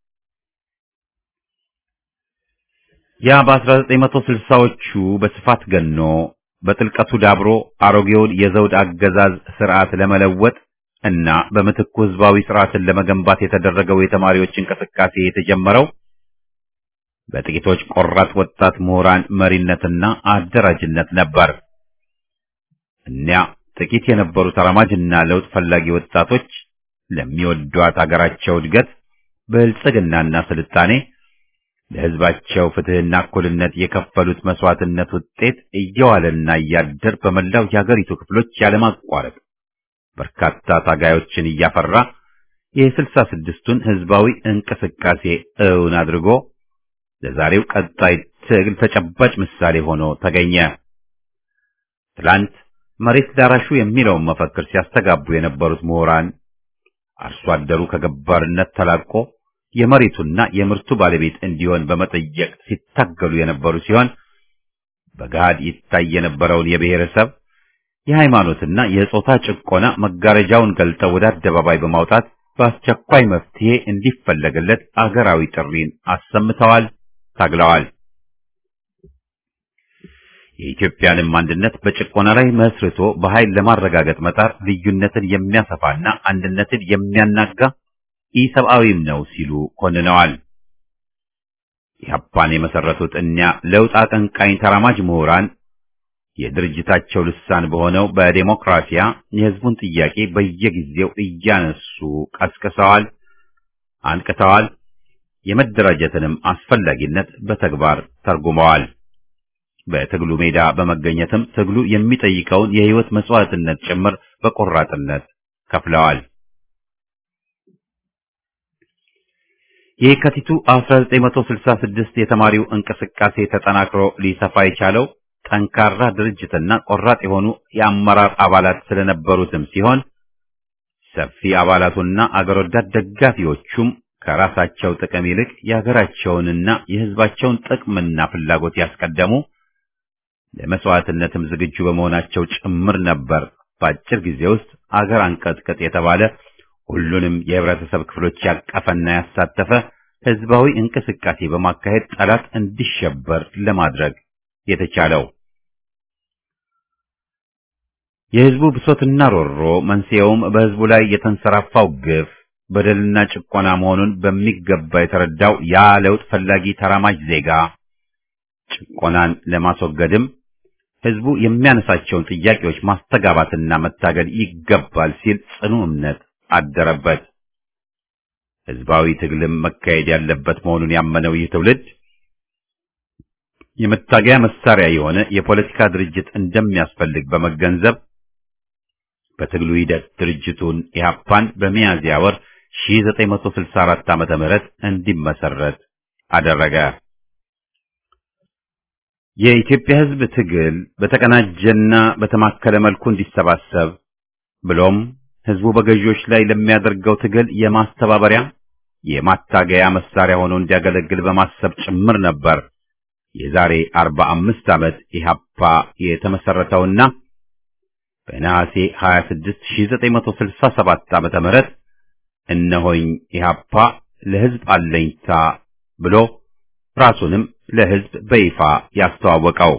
ያ በ1960ዎቹ በስፋት ገኖ በጥልቀቱ ዳብሮ አሮጌውን የዘውድ አገዛዝ ስርዓት ለመለወጥ እና በምትኩ ህዝባዊ ስርዓትን ለመገንባት የተደረገው የተማሪዎች እንቅስቃሴ የተጀመረው በጥቂቶች ቆራጥ ወጣት ምሁራን መሪነትና አደራጅነት ነበር። እኒያ ጥቂት የነበሩ ተራማጅና ለውጥ ፈላጊ ወጣቶች ለሚወዷት አገራቸው እድገት፣ ብልጽግናና ስልጣኔ ለህዝባቸው ፍትህና እኩልነት የከፈሉት መስዋዕትነት ውጤት እየዋለና እያደር በመላው የአገሪቱ ክፍሎች ያለማቋረጥ በርካታ ታጋዮችን እያፈራ የስልሳ ስድስቱን ህዝባዊ እንቅስቃሴ እውን አድርጎ ለዛሬው ቀጣይ ትግል ተጨባጭ ምሳሌ ሆኖ ተገኘ። ትላንት መሬት ዳራሹ የሚለውን መፈክር ሲያስተጋቡ የነበሩት ምሁራን አርሶ አደሩ ከገባርነት ተላቆ የመሬቱና የምርቱ ባለቤት እንዲሆን በመጠየቅ ሲታገሉ የነበሩ ሲሆን በገሃድ ይታይ የነበረውን የብሔረሰብ የሃይማኖትና የጾታ ጭቆና መጋረጃውን ገልጠው ወደ አደባባይ በማውጣት በአስቸኳይ መፍትሄ እንዲፈለግለት አገራዊ ጥሪን አሰምተዋል፣ ታግለዋል። የኢትዮጵያንም አንድነት በጭቆና ላይ መስርቶ በኃይል ለማረጋገጥ መጣር ልዩነትን የሚያሰፋና አንድነትን የሚያናጋ ኢሰብአዊም ነው ሲሉ ኮንነዋል። ኢህአፓን የመሰረቱት እኒያ ለውጥ አቀንቃኝ ተራማጅ ምሁራን የድርጅታቸው ልሳን በሆነው በዴሞክራሲያ የህዝቡን ጥያቄ በየጊዜው እያነሱ ቀስቅሰዋል፣ አንቅተዋል። የመደራጀትንም አስፈላጊነት በተግባር ተርጉመዋል። በትግሉ ሜዳ በመገኘትም ትግሉ የሚጠይቀውን የህይወት መስዋዕትነት ጭምር በቆራጥነት ከፍለዋል። የካቲቱ 1966 የተማሪው እንቅስቃሴ ተጠናክሮ ሊሰፋ የቻለው ጠንካራ ድርጅትና ቆራጥ የሆኑ የአመራር አባላት ስለነበሩትም ሲሆን ሰፊ አባላቱና አገር ወዳድ ደጋፊዎቹም ከራሳቸው ጥቅም ይልቅ የሀገራቸውንና የህዝባቸውን ጥቅምና ፍላጎት ያስቀደሙ ለመስዋዕትነትም ዝግጁ በመሆናቸው ጭምር ነበር። በአጭር ጊዜ ውስጥ አገር አንቀጥቅጥ የተባለ ሁሉንም የህብረተሰብ ክፍሎች ያቀፈና ያሳተፈ ህዝባዊ እንቅስቃሴ በማካሄድ ጠላት እንዲሸበር ለማድረግ የተቻለው። የህዝቡ ብሶትና ሮሮ መንስኤውም በህዝቡ ላይ የተንሰራፋው ግፍ በደልና ጭቆና መሆኑን በሚገባ የተረዳው ያ ለውጥ ፈላጊ ተራማጅ ዜጋ ጭቆናን ለማስወገድም ህዝቡ የሚያነሳቸውን ጥያቄዎች ማስተጋባትና መታገል ይገባል ሲል ጽኑ እምነት አደረበት። ህዝባዊ ትግልም መካሄድ ያለበት መሆኑን ያመነው ይህ ትውልድ የመታገያ መሳሪያ የሆነ የፖለቲካ ድርጅት እንደሚያስፈልግ በመገንዘብ በትግሉ ሂደት ድርጅቱን ኢህአፓን በሚያዝያ ወር 1964 ዓመተ ምህረት እንዲመሰረት አደረገ። የኢትዮጵያ ህዝብ ትግል በተቀናጀና በተማከለ መልኩ እንዲሰባሰብ ብሎም ህዝቡ በገዢዎች ላይ ለሚያደርገው ትግል የማስተባበሪያ የማታገያ መሳሪያ ሆኖ እንዲያገለግል በማሰብ ጭምር ነበር የዛሬ 45 ዓመት ኢህአፓ የተመሰረተውና በነሐሴ 26 1967 ዓመተ ምህረት እነሆኝ ኢህአፓ ለህዝብ አለኝታ ብሎ ራሱንም ለህዝብ በይፋ ያስተዋወቀው።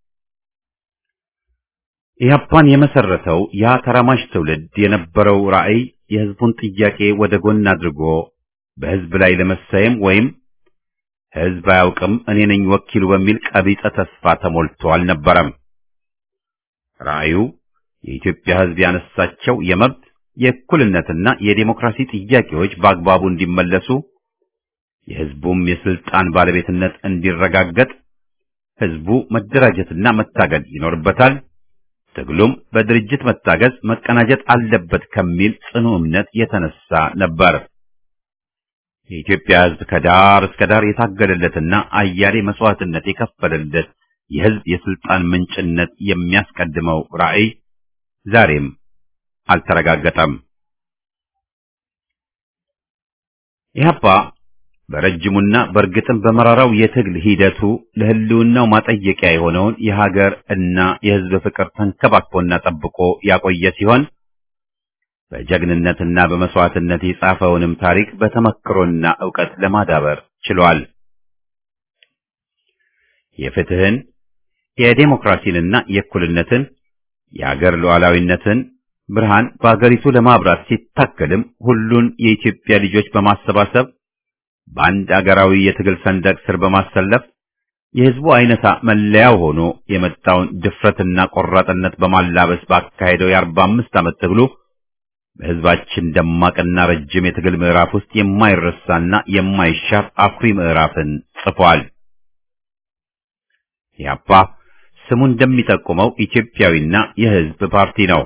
ኢህአፓን የመሰረተው ያ ተራማጅ ትውልድ የነበረው ራዕይ የህዝቡን ጥያቄ ወደ ጎን አድርጎ በህዝብ ላይ ለመሰየም ወይም ህዝብ አያውቅም እኔ ነኝ ወኪሉ በሚል ቀቢጸ ተስፋ ተሞልቶ አልነበረም። ራዕዩ የኢትዮጵያ ህዝብ ያነሳቸው የመብት የእኩልነትና የዴሞክራሲ ጥያቄዎች በአግባቡ እንዲመለሱ የህዝቡም የስልጣን ባለቤትነት እንዲረጋገጥ ህዝቡ መደራጀትና መታገል ይኖርበታል። ትግሉም በድርጅት መታገዝ መቀናጀት አለበት ከሚል ጽኑ እምነት የተነሳ ነበር። የኢትዮጵያ ህዝብ ከዳር እስከ ዳር የታገለለትና አያሌ መስዋዕትነት የከፈለለት የህዝብ የስልጣን ምንጭነት የሚያስቀድመው ራዕይ ዛሬም አልተረጋገጠም። ኢህአፓ በረጅሙና በእርግጥም በመራራው የትግል ሂደቱ ለህልውናው ማጠየቂያ የሆነውን የሀገር እና የህዝብ ፍቅር ተንከባክቦና ጠብቆ ያቆየ ሲሆን በጀግንነትና በመስዋዕትነት የጻፈውንም ታሪክ በተመክሮና ዕውቀት ለማዳበር ችሏል። የፍትህን፣ የዴሞክራሲንና የእኩልነትን የአገር ሉዓላዊነትን ብርሃን በአገሪቱ ለማብራት ሲታገልም ሁሉን የኢትዮጵያ ልጆች በማሰባሰብ በአንድ አገራዊ የትግል ሰንደቅ ስር በማሰለፍ የህዝቡ አይነታ መለያው ሆኖ የመጣውን ድፍረትና ቆራጥነት በማላበስ ባካሄደው የአርባ አምስት ዓመት ትግሉ በህዝባችን ደማቅና ረጅም የትግል ምዕራፍ ውስጥ የማይረሳና የማይሻር አኩሪ ምዕራፍን ጽፏል። ኢህአፓ ስሙ እንደሚጠቁመው ኢትዮጵያዊና የህዝብ ፓርቲ ነው።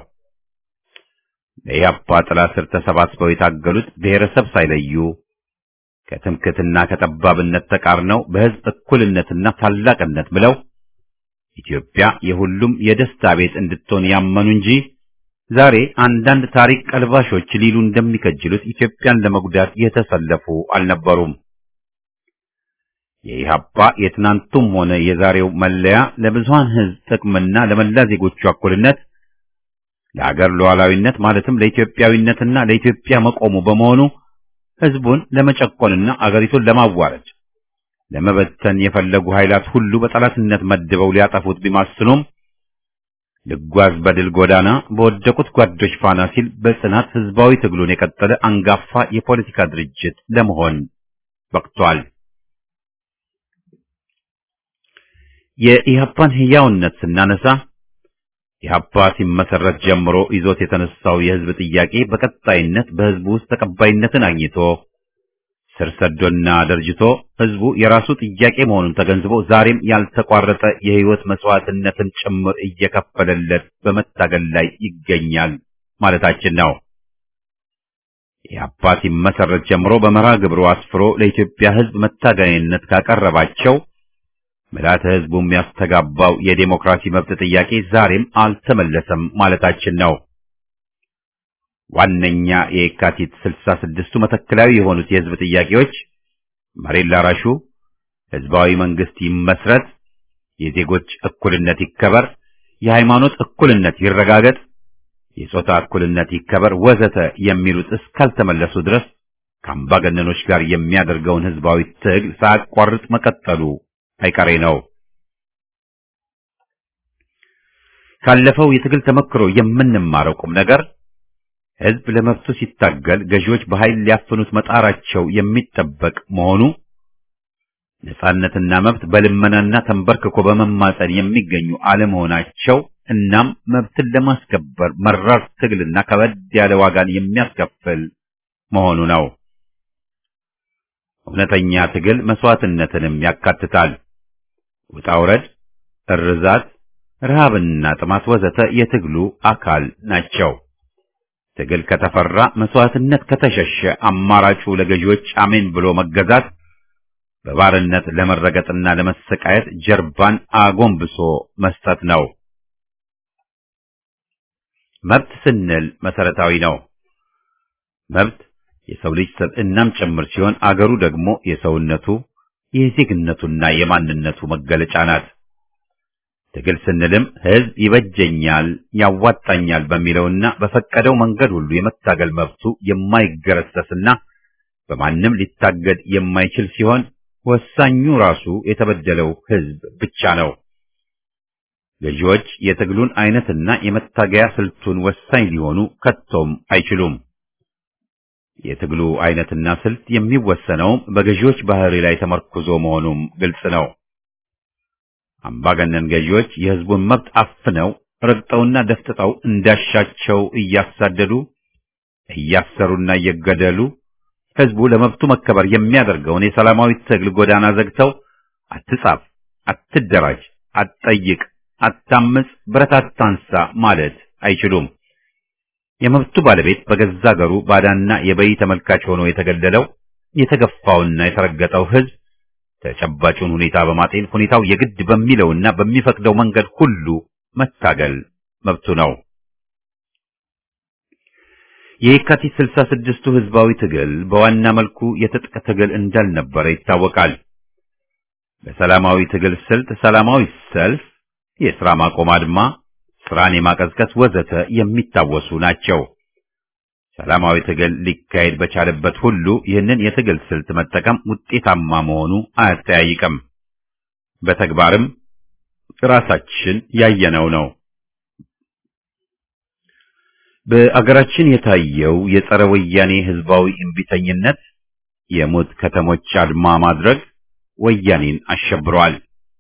በኢህአፓ ጥላ ስር ተሰባስበው የታገሉት ብሔረሰብ ሳይለዩ ከትምክትና ከጠባብነት ተቃርነው በህዝብ እኩልነትና ታላቅነት ብለው ኢትዮጵያ የሁሉም የደስታ ቤት እንድትሆን ያመኑ እንጂ ዛሬ አንዳንድ ታሪክ ቀልባሾች ሊሉ እንደሚከጅሉት ኢትዮጵያን ለመጉዳት የተሰለፉ አልነበሩም። የኢህአፓ የትናንቱም ሆነ የዛሬው መለያ ለብዙሃን ህዝብ ጥቅምና ለመላ ዜጎቹ እኩልነት፣ ለአገር ሉዓላዊነት ማለትም ለኢትዮጵያዊነትና ለኢትዮጵያ መቆሙ በመሆኑ ህዝቡን ለመጨቆንና አገሪቱን ለማዋረድ ለመበተን የፈለጉ ኃይላት ሁሉ በጠላትነት መድበው ሊያጠፉት ቢማስኑም ልጓዝ በድል ጎዳና በወደቁት ጓዶች ፋና ሲል በጽናት ህዝባዊ ትግሉን የቀጠለ አንጋፋ የፖለቲካ ድርጅት ለመሆን በቅቷል። የኢህአፓን ህያውነት ስናነሳ ኢህአፓ ሲመሰረት ጀምሮ ይዞት የተነሳው የህዝብ ጥያቄ በቀጣይነት በህዝቡ ውስጥ ተቀባይነትን አግኝቶ ስር ሰዶና ደርጅቶ ህዝቡ የራሱ ጥያቄ መሆኑን ተገንዝቦ ዛሬም ያልተቋረጠ የህይወት መስዋዕትነትን ጭምር እየከፈለለት በመታገል ላይ ይገኛል ማለታችን ነው። ኢህአፓ ሲመሰረት ጀምሮ በመርሃ ግብሩ አስፍሮ ለኢትዮጵያ ህዝብ መታገያነት ካቀረባቸው ምልዓተ ህዝቡ የሚያስተጋባው የዴሞክራሲ መብት ጥያቄ ዛሬም አልተመለሰም ማለታችን ነው። ዋነኛ የካቲት ስልሳ ስድስቱ መተከላዊ የሆኑት የህዝብ ጥያቄዎች መሬት ላራሹ፣ ህዝባዊ መንግስት ይመስረት፣ የዜጎች እኩልነት ይከበር፣ የሃይማኖት እኩልነት ይረጋገጥ፣ የጾታ እኩልነት ይከበር ወዘተ የሚሉት እስካልተመለሱ ድረስ ከአምባገነኖች ጋር የሚያደርገውን ህዝባዊ ትግል ሳያቋርጥ መቀጠሉ አይቀሬ ነው። ካለፈው የትግል ተመክሮ የምንማረው ቁም ነገር ህዝብ ለመብቱ ሲታገል ገዢዎች በኃይል ሊያፍኑት መጣራቸው የሚጠበቅ መሆኑ ነጻነትና መብት በልመናና ተንበርክኮ በመማጸን የሚገኙ አለመሆናቸው እናም መብትን ለማስከበር መራር ትግልና ከበድ ያለ ዋጋን የሚያስከፍል መሆኑ ነው። እውነተኛ ትግል መስዋዕትነትንም ያካትታል። ውጣ ውረድ፣ እርዛት፣ ረሃብና ጥማት ወዘተ የትግሉ አካል ናቸው። ትግል ከተፈራ መስዋዕትነት ከተሸሸ አማራጩ ለገዢዎች አሜን ብሎ መገዛት በባርነት ለመረገጥና ለመሰቃየት ጀርባን አጎንብሶ መስጠት ነው። መብት ስንል መሰረታዊ ነው። መብት የሰው ልጅ ሰብዕናም ጭምር ሲሆን አገሩ ደግሞ የሰውነቱ የዜግነቱና የማንነቱ መገለጫ ናት። ትግል ስንልም ህዝብ ይበጀኛል፣ ያዋጣኛል በሚለውና በፈቀደው መንገድ ሁሉ የመታገል መብቱ የማይገረሰስና በማንም ሊታገድ የማይችል ሲሆን ወሳኙ ራሱ የተበደለው ህዝብ ብቻ ነው። ገዢዎች የትግሉን አይነትና የመታገያ ስልቱን ወሳኝ ሊሆኑ ከቶም አይችሉም። የትግሉ አይነትና ስልት የሚወሰነውም በገዢዎች ባህሪ ላይ ተመርኩዞ መሆኑም ግልጽ ነው። አምባገነን ገዢዎች የህዝቡን መብት አፍነው ረግጠውና ደፍጥጠው እንዳሻቸው እያሳደዱ እያሰሩና እየገደሉ ህዝቡ ለመብቱ መከበር የሚያደርገውን የሰላማዊ ትግል ጎዳና ዘግተው አትጻፍ፣ አትደራጅ፣ አትጠይቅ፣ አታምጽ፣ ብረት አታንሳ ማለት አይችሉም። የመብቱ ባለቤት በገዛ አገሩ ባዳና የበይ ተመልካች ሆኖ የተገደለው የተገፋውና የተረገጠው ህዝብ ተጨባጩን ሁኔታ በማጤን ሁኔታው የግድ በሚለውና በሚፈቅደው መንገድ ሁሉ መታገል መብቱ ነው። የየካቲት ስልሳ ስድስቱ ህዝባዊ ትግል በዋና መልኩ የትጥቅ ትግል እንዳልነበረ ይታወቃል። በሰላማዊ ትግል ስልት ሰላማዊ ሰልፍ፣ የሥራ ማቆም አድማ፣ ስራን የማቀዝቀዝ ወዘተ የሚታወሱ ናቸው። ሰላማዊ ትግል ሊካሄድ በቻለበት ሁሉ ይህንን የትግል ስልት መጠቀም ውጤታማ መሆኑ አያጠያይቅም። በተግባርም ራሳችን ያየነው ነው። በአገራችን የታየው የጸረ ወያኔ ህዝባዊ እምቢተኝነት የሞት ከተሞች አድማ ማድረግ ወያኔን አሸብሯል።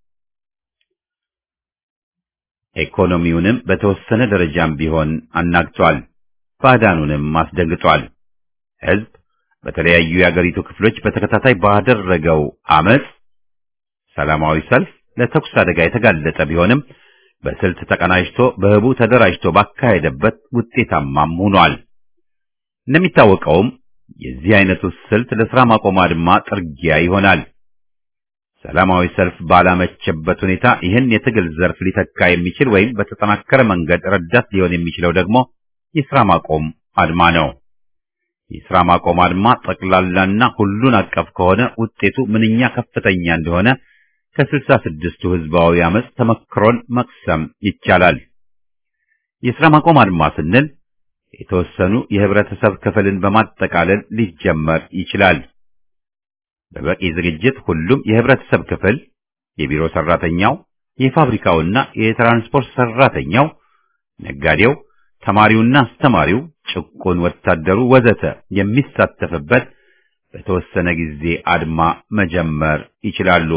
ኢኮኖሚውንም በተወሰነ ደረጃም ቢሆን አናግቷል። ባዕዳኑንም አስደንግጧል። ህዝብ በተለያዩ የአገሪቱ ክፍሎች በተከታታይ ባደረገው አመጽ፣ ሰላማዊ ሰልፍ ለተኩስ አደጋ የተጋለጠ ቢሆንም በስልት ተቀናጅቶ በህቡ ተደራጅቶ ባካሄደበት ውጤታማም ሆኗል። እንደሚታወቀውም የዚህ አይነቱ ስልት ለስራ ማቆም አድማ ጥርጊያ ይሆናል። ሰላማዊ ሰልፍ ባላመቸበት ሁኔታ ይህን የትግል ዘርፍ ሊተካ የሚችል ወይም በተጠናከረ መንገድ ረዳት ሊሆን የሚችለው ደግሞ የስራ ማቆም አድማ ነው። የስራ ማቆም አድማ ጠቅላላና ሁሉን አቀፍ ከሆነ ውጤቱ ምንኛ ከፍተኛ እንደሆነ ከስልሳ ስድስቱ ህዝባዊ አመጽ ተመክሮን መቅሰም ይቻላል። የስራ ማቆም አድማ ስንል የተወሰኑ የህብረተሰብ ክፍልን በማጠቃለል ሊጀመር ይችላል። በበቂ ዝግጅት ሁሉም የህብረተሰብ ክፍል የቢሮ ሰራተኛው፣ የፋብሪካውና የትራንስፖርት ሰራተኛው፣ ነጋዴው፣ ተማሪውና አስተማሪው፣ ጭቁን ወታደሩ ወዘተ የሚሳተፍበት በተወሰነ ጊዜ አድማ መጀመር ይችላሉ።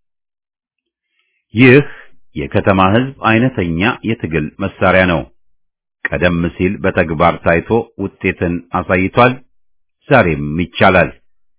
ይህ የከተማ ህዝብ አይነተኛ የትግል መሳሪያ ነው። ቀደም ሲል በተግባር ታይቶ ውጤትን አሳይቷል። ዛሬም ይቻላል።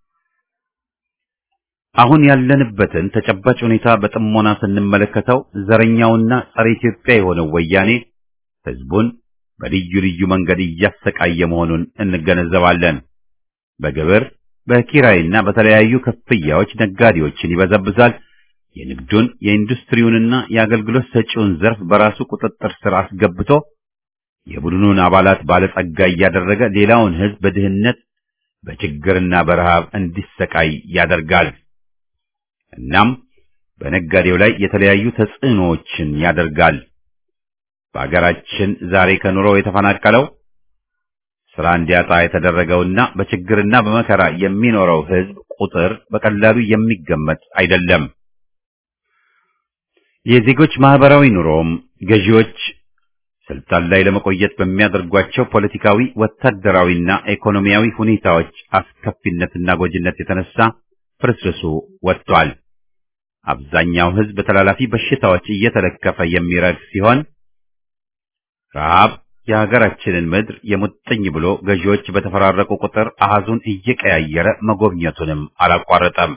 አሁን ያለንበትን ተጨባጭ ሁኔታ በጥሞና ስንመለከተው ዘረኛውና ጸረ ኢትዮጵያ የሆነው ወያኔ ህዝቡን በልዩ ልዩ መንገድ እያሰቃየ መሆኑን እንገነዘባለን። በግብር በኪራይና በተለያዩ ክፍያዎች ነጋዴዎችን ይበዘብዛል። የንግዱን የኢንዱስትሪውንና የአገልግሎት ሰጪውን ዘርፍ በራሱ ቁጥጥር ስር አስገብቶ የቡድኑን አባላት ባለጸጋ እያደረገ ሌላውን ህዝብ በድህነት በችግርና በረሃብ እንዲሰቃይ ያደርጋል። እናም በነጋዴው ላይ የተለያዩ ተጽዕኖዎችን ያደርጋል። በአገራችን ዛሬ ከኑሮ የተፈናቀለው ስራ እንዲያጣ የተደረገውና በችግርና በመከራ የሚኖረው ህዝብ ቁጥር በቀላሉ የሚገመት አይደለም። የዜጎች ማህበራዊ ኑሮም ገዢዎች ስልጣን ላይ ለመቆየት በሚያደርጓቸው ፖለቲካዊ፣ ወታደራዊና ኢኮኖሚያዊ ሁኔታዎች አስከፊነትና ጎጂነት የተነሳ ፍርስርሱ ወጥቷል። አብዛኛው ህዝብ ተላላፊ በሽታዎች እየተለከፈ የሚረግ ሲሆን ረሃብ የሀገራችንን ምድር የሙጥኝ ብሎ ገዢዎች በተፈራረቁ ቁጥር አሃዙን እየቀያየረ መጎብኘቱንም አላቋረጠም።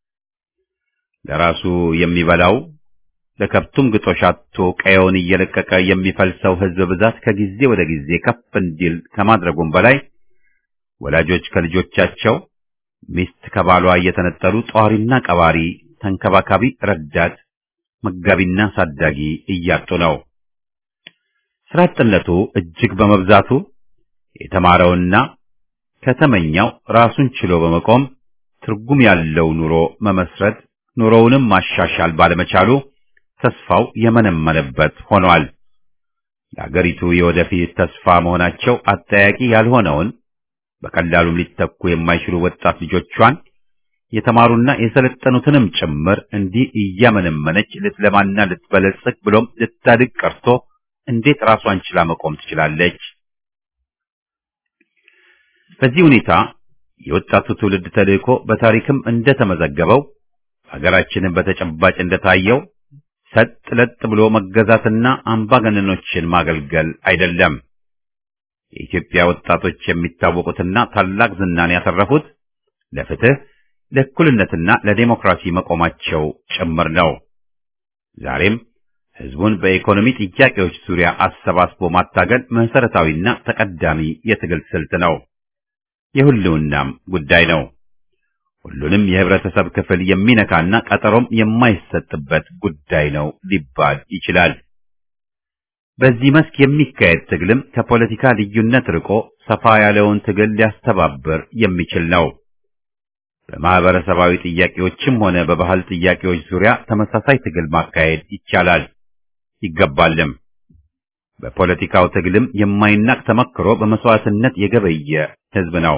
ለራሱ የሚበላው ለከብቱም ግጦሽ አጥቶ ቀየውን እየለቀቀ የሚፈልሰው ህዝብ ብዛት ከጊዜ ወደ ጊዜ ከፍ እንዲል ከማድረጉም በላይ ወላጆች ከልጆቻቸው፣ ሚስት ከባሏ እየተነጠሉ ጧሪና ቀባሪ፣ ተንከባካቢ፣ ረዳት፣ መጋቢና ሳዳጊ እያጡ ነው። ስራ አጥነቱ እጅግ በመብዛቱ የተማረውና ከተመኛው ራሱን ችሎ በመቆም ትርጉም ያለው ኑሮ መመስረት ኑሮውንም ማሻሻል ባለመቻሉ ተስፋው የመነመነበት ሆኗል። ለአገሪቱ የወደፊት ተስፋ መሆናቸው አጠያቂ ያልሆነውን በቀላሉም ሊተኩ የማይችሉ ወጣት ልጆቿን የተማሩና የሰለጠኑትንም ጭምር እንዲህ እያመነመነች ልትለማና ልትበለጽግ ብሎም ልታድግ ቀርቶ እንዴት ራሷን ችላ መቆም ትችላለች? በዚህ ሁኔታ የወጣቱ ትውልድ ተልእኮ በታሪክም እንደተመዘገበው ሀገራችንን በተጨባጭ እንደታየው ሰጥ ለጥ ብሎ መገዛትና አምባገነኖችን ማገልገል አይደለም። የኢትዮጵያ ወጣቶች የሚታወቁትና ታላቅ ዝናን ያተረፉት ለፍትህ፣ ለእኩልነትና ለዴሞክራሲ መቆማቸው ጭምር ነው። ዛሬም ህዝቡን በኢኮኖሚ ጥያቄዎች ዙሪያ አሰባስቦ ማታገል መሰረታዊና ተቀዳሚ የትግል ስልት ነው። የሁሉናም ጉዳይ ነው። ሁሉንም የህብረተሰብ ክፍል የሚነካና ቀጠሮም የማይሰጥበት ጉዳይ ነው ሊባል ይችላል። በዚህ መስክ የሚካሄድ ትግልም ከፖለቲካ ልዩነት ርቆ ሰፋ ያለውን ትግል ሊያስተባብር የሚችል ነው። በማህበረሰባዊ ጥያቄዎችም ሆነ በባህል ጥያቄዎች ዙሪያ ተመሳሳይ ትግል ማካሄድ ይቻላል ይገባልም። በፖለቲካው ትግልም የማይናቅ ተመክሮ በመስዋዕትነት የገበየ ህዝብ ነው።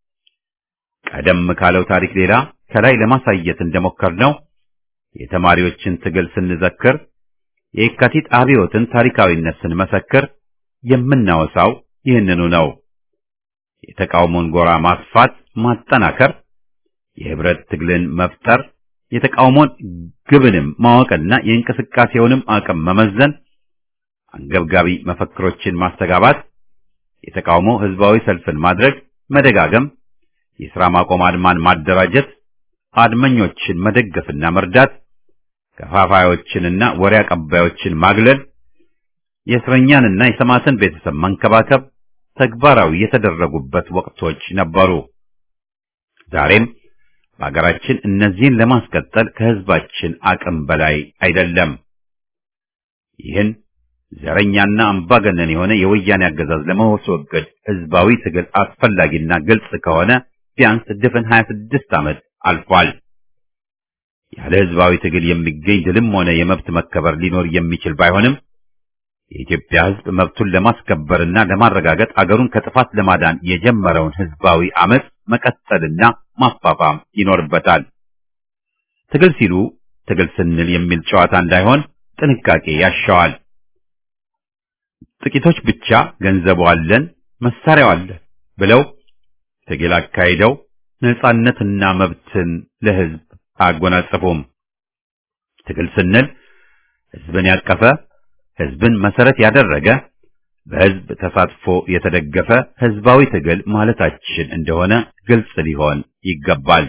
ቀደም ካለው ታሪክ ሌላ ከላይ ለማሳየት እንደሞከርነው የተማሪዎችን ትግል ስንዘክር፣ የየካቲት አብዮትን ታሪካዊነት ስንመሰክር የምናወሳው ይህንኑ ነው። የተቃውሞን ጎራ ማስፋት፣ ማጠናከር፣ የህብረት ትግልን መፍጠር፣ የተቃውሞን ግብንም ማወቅና የእንቅስቃሴውንም አቅም መመዘን፣ አንገብጋቢ መፈክሮችን ማስተጋባት፣ የተቃውሞ ህዝባዊ ሰልፍን ማድረግ፣ መደጋገም የሥራ ማቆም አድማን ማደራጀት፣ አድመኞችን መደገፍና መርዳት፣ ከፋፋዮችንና ወሬ አቀባዮችን ማግለል፣ የእስረኛንና የሰማዕትን ቤተሰብ መንከባከብ ተግባራዊ የተደረጉበት ወቅቶች ነበሩ። ዛሬም በሀገራችን እነዚህን ለማስቀጠል ከህዝባችን አቅም በላይ አይደለም። ይህን ዘረኛና አምባገነን የሆነ የወያኔ አገዛዝ ለማስወገድ ህዝባዊ ትግል አስፈላጊና ግልጽ ከሆነ ቢያንስ ድፍን 26 ዓመት አልፏል። ያለ ህዝባዊ ትግል የሚገኝ ድልም ሆነ የመብት መከበር ሊኖር የሚችል ባይሆንም የኢትዮጵያ ህዝብ መብቱን ለማስከበርና ለማረጋገጥ አገሩን ከጥፋት ለማዳን የጀመረውን ህዝባዊ አመፅ መቀጠልና ማፋፋም ይኖርበታል። ትግል ሲሉ ትግል ስንል የሚል ጨዋታ እንዳይሆን ጥንቃቄ ያሻዋል። ጥቂቶች ብቻ ገንዘቡ አለን፣ መሳሪያው አለን ብለው ትግል አካሂደው ነጻነትና መብትን ለህዝብ አያጎናጽፉም። ትግል ስንል ህዝብን ያቀፈ ህዝብን መሰረት ያደረገ በህዝብ ተሳትፎ የተደገፈ ህዝባዊ ትግል ማለታችን እንደሆነ ግልጽ ሊሆን ይገባል።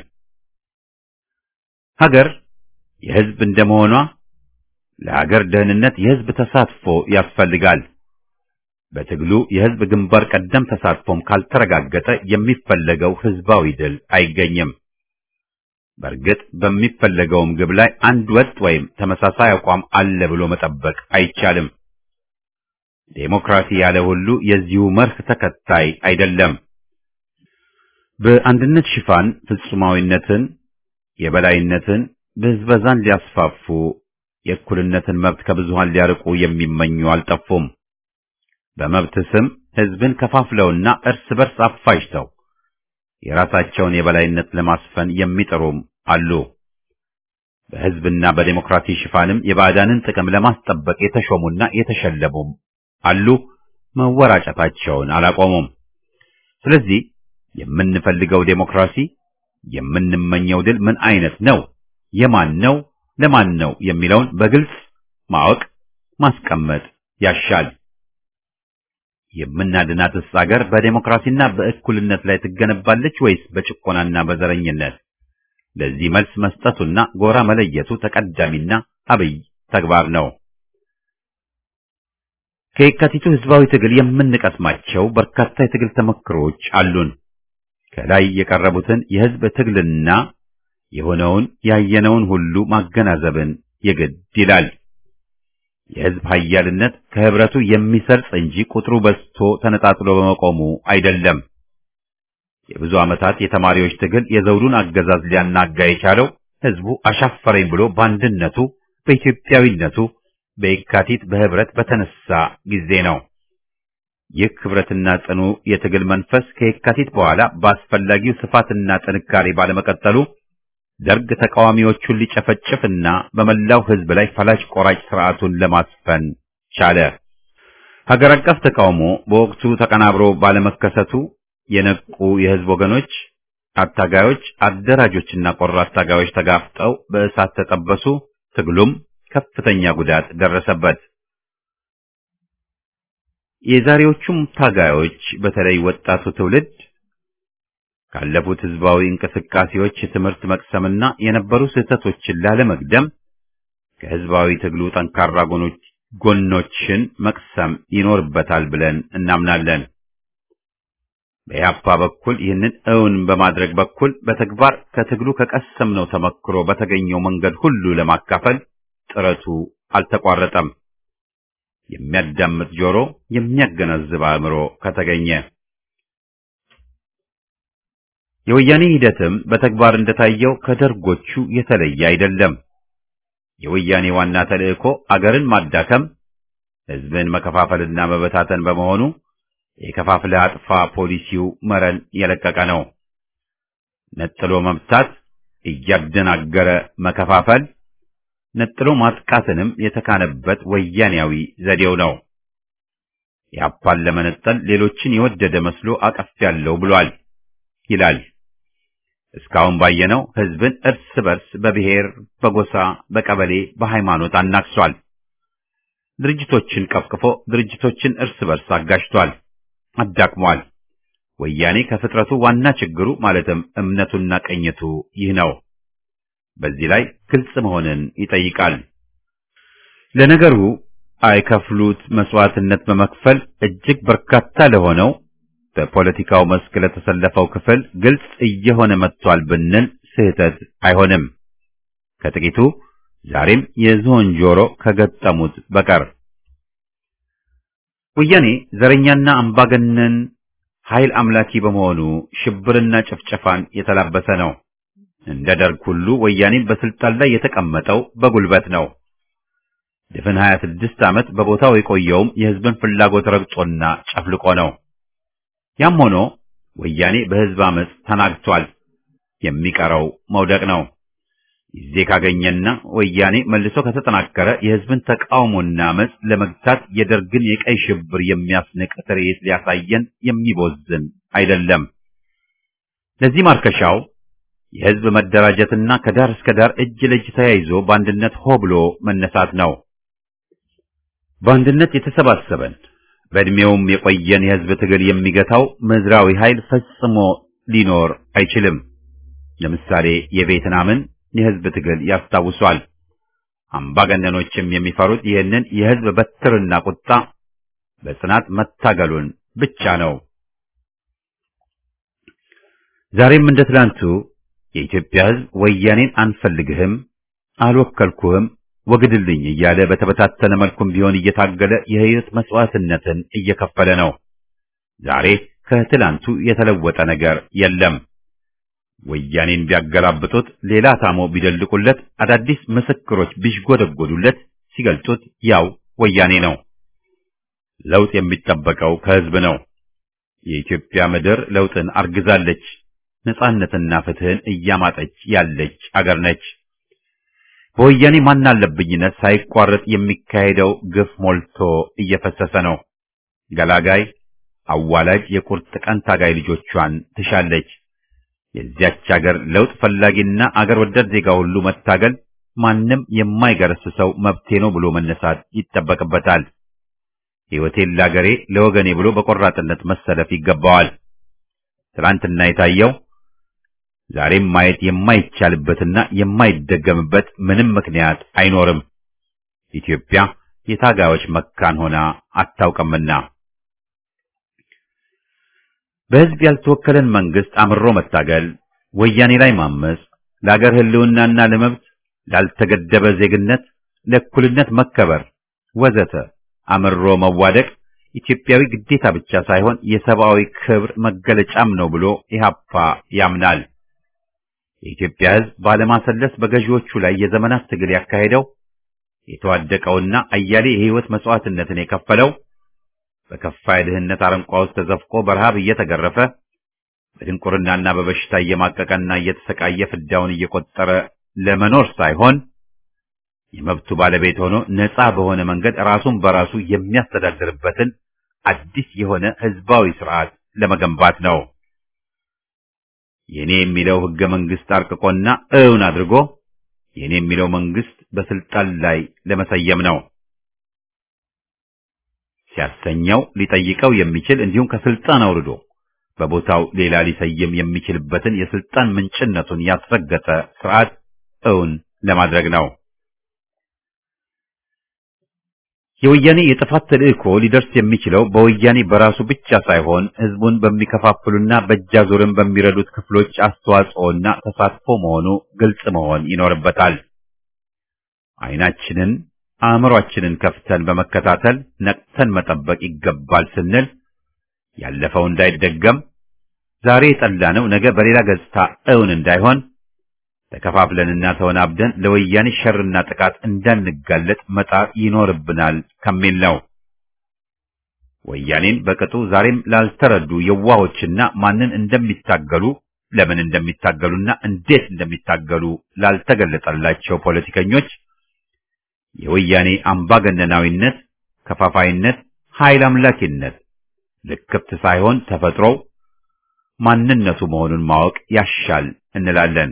ሀገር የህዝብ እንደመሆኗ ለሀገር ደህንነት የህዝብ ተሳትፎ ያስፈልጋል። በትግሉ የህዝብ ግንባር ቀደም ተሳትፎም ካልተረጋገጠ የሚፈለገው ህዝባዊ ድል አይገኝም። በእርግጥ በሚፈለገውም ግብ ላይ አንድ ወጥ ወይም ተመሳሳይ አቋም አለ ብሎ መጠበቅ አይቻልም። ዴሞክራሲ ያለ ሁሉ የዚሁ መርህ ተከታይ አይደለም። በአንድነት ሽፋን ፍጹማዊነትን፣ የበላይነትን፣ ብዝበዛን ሊያስፋፉ የእኩልነትን መብት ከብዙሃን ሊያርቁ የሚመኙ አልጠፉም። በመብት ስም ህዝብን ከፋፍለውና እርስ በርስ አፋጅተው የራሳቸውን የበላይነት ለማስፈን የሚጥሩም አሉ። በህዝብና በዴሞክራሲ ሽፋንም የባዕዳንን ጥቅም ለማስጠበቅ የተሾሙና የተሸለሙም አሉ። መወራጨታቸውን አላቆሙም። ስለዚህ የምንፈልገው ዴሞክራሲ፣ የምንመኘው ድል ምን አይነት ነው፣ የማን ነው፣ ለማን ነው የሚለውን በግልጽ ማወቅ ማስቀመጥ ያሻል። የምናድናትስ አገር በዴሞክራሲና በእኩልነት ላይ ትገነባለች ወይስ በጭቆናና በዘረኝነት? ለዚህ መልስ መስጠቱና ጎራ መለየቱ ተቀዳሚና አብይ ተግባር ነው። ከየካቲቱ ህዝባዊ ትግል የምንቀስማቸው በርካታ የትግል ተመክሮች አሉን። ከላይ የቀረቡትን የህዝብ ትግልና የሆነውን ያየነውን ሁሉ ማገናዘብን የግድ ይላል። የህዝብ ኃያልነት ከህብረቱ የሚሰርጽ እንጂ ቁጥሩ በዝቶ ተነጣጥሎ በመቆሙ አይደለም። የብዙ ዓመታት የተማሪዎች ትግል የዘውዱን አገዛዝ ሊያናጋ የቻለው ህዝቡ አሻፈረኝ ብሎ በአንድነቱ በኢትዮጵያዊነቱ በየካቲት በህብረት በተነሳ ጊዜ ነው። ይህ ህብረትና ጽኑ የትግል መንፈስ ከየካቲት በኋላ በአስፈላጊው ስፋትና ጥንካሬ ባለመቀጠሉ ደርግ ተቃዋሚዎቹን ሊጨፈጭፍና በመላው ህዝብ ላይ ፈላጭ ቆራጭ ስርዓቱን ለማስፈን ቻለ። ሀገር አቀፍ ተቃውሞ በወቅቱ ተቀናብሮ ባለመከሰቱ የነቁ የህዝብ ወገኖች፣ አታጋዮች፣ አደራጆችና ቆራጥ ታጋዮች ተጋፍጠው በእሳት ተጠበሱ። ትግሉም ከፍተኛ ጉዳት ደረሰበት። የዛሬዎቹም ታጋዮች በተለይ ወጣቱ ትውልድ ካለፉት ህዝባዊ እንቅስቃሴዎች የትምህርት መቅሰምና የነበሩ ስህተቶችን ላለመግደም ከህዝባዊ ትግሉ ጠንካራ ጎኖች ጎኖችን መቅሰም ይኖርበታል ብለን እናምናለን። በኢህአፓ በኩል ይህንን እውን በማድረግ በኩል በተግባር ከትግሉ ከቀሰምነው ተመክሮ በተገኘው መንገድ ሁሉ ለማካፈል ጥረቱ አልተቋረጠም። የሚያዳምጥ ጆሮ፣ የሚያገናዝብ አእምሮ ከተገኘ የወያኔ ሂደትም በተግባር እንደታየው ከደርጎቹ የተለየ አይደለም። የወያኔ ዋና ተልእኮ አገርን ማዳከም፣ ህዝብን መከፋፈልና መበታተን በመሆኑ የከፋፍለ አጥፋ ፖሊሲው መረን የለቀቀ ነው። ነጥሎ መምታት፣ እያደናገረ መከፋፈል፣ ነጥሎ ማጥቃትንም የተካነበት ወያኔያዊ ዘዴው ነው። ያፓን ለመነጠል ሌሎችን የወደደ መስሎ አቀፍ ያለው ብሏል ይላል። እስካሁን ባየነው ህዝብን እርስ በርስ በብሔር፣ በጎሳ፣ በቀበሌ፣ በሃይማኖት አናክሷል። ድርጅቶችን ቀፍቅፎ ድርጅቶችን እርስ በርስ አጋጭቷል፣ አዳክሟል። ወያኔ ከፍጥረቱ ዋና ችግሩ ማለትም እምነቱና ቅኝቱ ይህ ነው። በዚህ ላይ ግልጽ መሆንን ይጠይቃል። ለነገሩ አይከፍሉት መስዋዕትነት በመክፈል እጅግ በርካታ ለሆነው በፖለቲካው መስክ ለተሰለፈው ክፍል ግልጽ እየሆነ መጥቷል ብንል ስህተት አይሆንም። ከጥቂቱ ዛሬም የዝሆን ጆሮ ከገጠሙት በቀር ወያኔ ዘረኛና አምባገነን ኃይል አምላኪ በመሆኑ ሽብርና ጭፍጨፋን የተላበሰ ነው። እንደ ደርግ ሁሉ ወያኔም በስልጣን ላይ የተቀመጠው በጉልበት ነው። ድፍን 26 ዓመት በቦታው የቆየውም የህዝብን ፍላጎት ረግጦና ጨፍልቆ ነው። ያም ሆኖ ወያኔ በህዝብ አመፅ ተናግቷል። የሚቀረው መውደቅ ነው። ጊዜ ካገኘና ወያኔ መልሶ ከተጠናከረ የህዝብን ተቃውሞና አመፅ ለመግታት የደርግን የቀይ ሽብር የሚያስንቅ ትርኢት ሊያሳየን የሚቦዝን አይደለም። ለዚህ ማርከሻው የህዝብ መደራጀትና ከዳር እስከ ዳር እጅ ለእጅ ተያይዞ በአንድነት ሆ ብሎ መነሳት ነው። በአንድነት የተሰባሰበን በእድሜውም የቆየን የህዝብ ትግል የሚገታው ምድራዊ ኃይል ፈጽሞ ሊኖር አይችልም። ለምሳሌ የቬትናምን የህዝብ ትግል ያስታውሷል። አምባገነኖችም የሚፈሩት ይህንን የህዝብ በትርና ቁጣ በጽናት መታገሉን ብቻ ነው። ዛሬም እንደ ትላንቱ የኢትዮጵያ ህዝብ ወያኔን አንፈልግህም፣ አልወከልኩህም፣ ወግድልኝ እያለ በተበታተነ መልኩም ቢሆን እየታገለ የህይወት መስዋዕትነትን እየከፈለ ነው። ዛሬ ከትላንቱ የተለወጠ ነገር የለም። ወያኔን ቢያገላብጡት፣ ሌላ ታሞ ቢደልቁለት፣ አዳዲስ ምስክሮች ቢሽጎደጎዱለት፣ ሲገልጡት ያው ወያኔ ነው። ለውጥ የሚጠበቀው ከህዝብ ነው። የኢትዮጵያ ምድር ለውጥን አርግዛለች። ነጻነትና ፍትህን እያማጠች ያለች አገር ነች። በወያኔ ማናለብኝነት ሳይቋረጥ የሚካሄደው ግፍ ሞልቶ እየፈሰሰ ነው። ገላጋይ አዋላጅ የቁርጥ ቀን ታጋይ ልጆቿን ትሻለች። የዚያች አገር ለውጥ ፈላጊና አገር ወዳድ ዜጋ ሁሉ መታገል ማንም የማይገረስሰው መብቴ ነው ብሎ መነሳት ይጠበቅበታል። ሕይወቴን ለአገሬ ለወገኔ ብሎ በቆራጥነት መሰለፍ ይገባዋል። ትናንትና የታየው ዛሬም ማየት የማይቻልበትና የማይደገምበት ምንም ምክንያት አይኖርም። ኢትዮጵያ የታጋዮች መካን ሆና አታውቅምና በሕዝብ ያልተወከለን መንግስት አምሮ መታገል፣ ወያኔ ላይ ማመጽ፣ ለአገር ህልውናና ለመብት ላልተገደበ ዜግነት፣ ለእኩልነት መከበር ወዘተ አምሮ መዋደቅ ኢትዮጵያዊ ግዴታ ብቻ ሳይሆን የሰብአዊ ክብር መገለጫም ነው ብሎ ኢህአፓ ያምናል። የኢትዮጵያ ሕዝብ ባለማሰለስ በገዢዎቹ ላይ የዘመናት ትግል ያካሄደው የተዋደቀውና አያሌ የህይወት መስዋዕትነትን የከፈለው በከፋ የድህነት አረንቋ ውስጥ ተዘፍቆ በረሃብ እየተገረፈ በድንቁርናና በበሽታ እየማቀቀና እየተሰቃየ ፍዳውን እየቆጠረ ለመኖር ሳይሆን የመብቱ ባለቤት ሆኖ ነፃ በሆነ መንገድ ራሱን በራሱ የሚያስተዳድርበትን አዲስ የሆነ ህዝባዊ ስርዓት ለመገንባት ነው። የኔ የሚለው ህገ መንግስት አርቅቆና እውን አድርጎ የኔ የሚለው መንግስት በስልጣን ላይ ለመሰየም ነው። ሲያሰኘው ሊጠይቀው የሚችል እንዲሁም ከስልጣን አውርዶ በቦታው ሌላ ሊሰየም የሚችልበትን የስልጣን ምንጭነቱን ያስረገጠ ስርዓት እውን ለማድረግ ነው። የወያኔ የጥፋት ተልእኮ ሊደርስ የሚችለው በወያኔ በራሱ ብቻ ሳይሆን ህዝቡን በሚከፋፍሉና በእጃዙርን በሚረዱት ክፍሎች አስተዋጽኦና ተሳትፎ መሆኑ ግልጽ መሆን ይኖርበታል። አይናችንን አእምሯችንን ከፍተን በመከታተል ነቅተን መጠበቅ ይገባል ስንል ያለፈው እንዳይደገም ዛሬ የጠላነው ነገ በሌላ ገጽታ እውን እንዳይሆን ተከፋፍለንና ተወናብደን ለወያኔ ሸርና ጥቃት እንዳንጋለጥ መጣር ይኖርብናል ከሚል ነው። ወያኔን በቅጡ ዛሬም ላልተረዱ የዋሆችና ማንን እንደሚታገሉ ለምን እንደሚታገሉና እንዴት እንደሚታገሉ ላልተገለጠላቸው ፖለቲከኞች የወያኔ አምባገነናዊነት፣ ከፋፋይነት፣ ኃይል አምላኪነት ልክፍት ሳይሆን ተፈጥሮው ማንነቱ መሆኑን ማወቅ ያሻል እንላለን።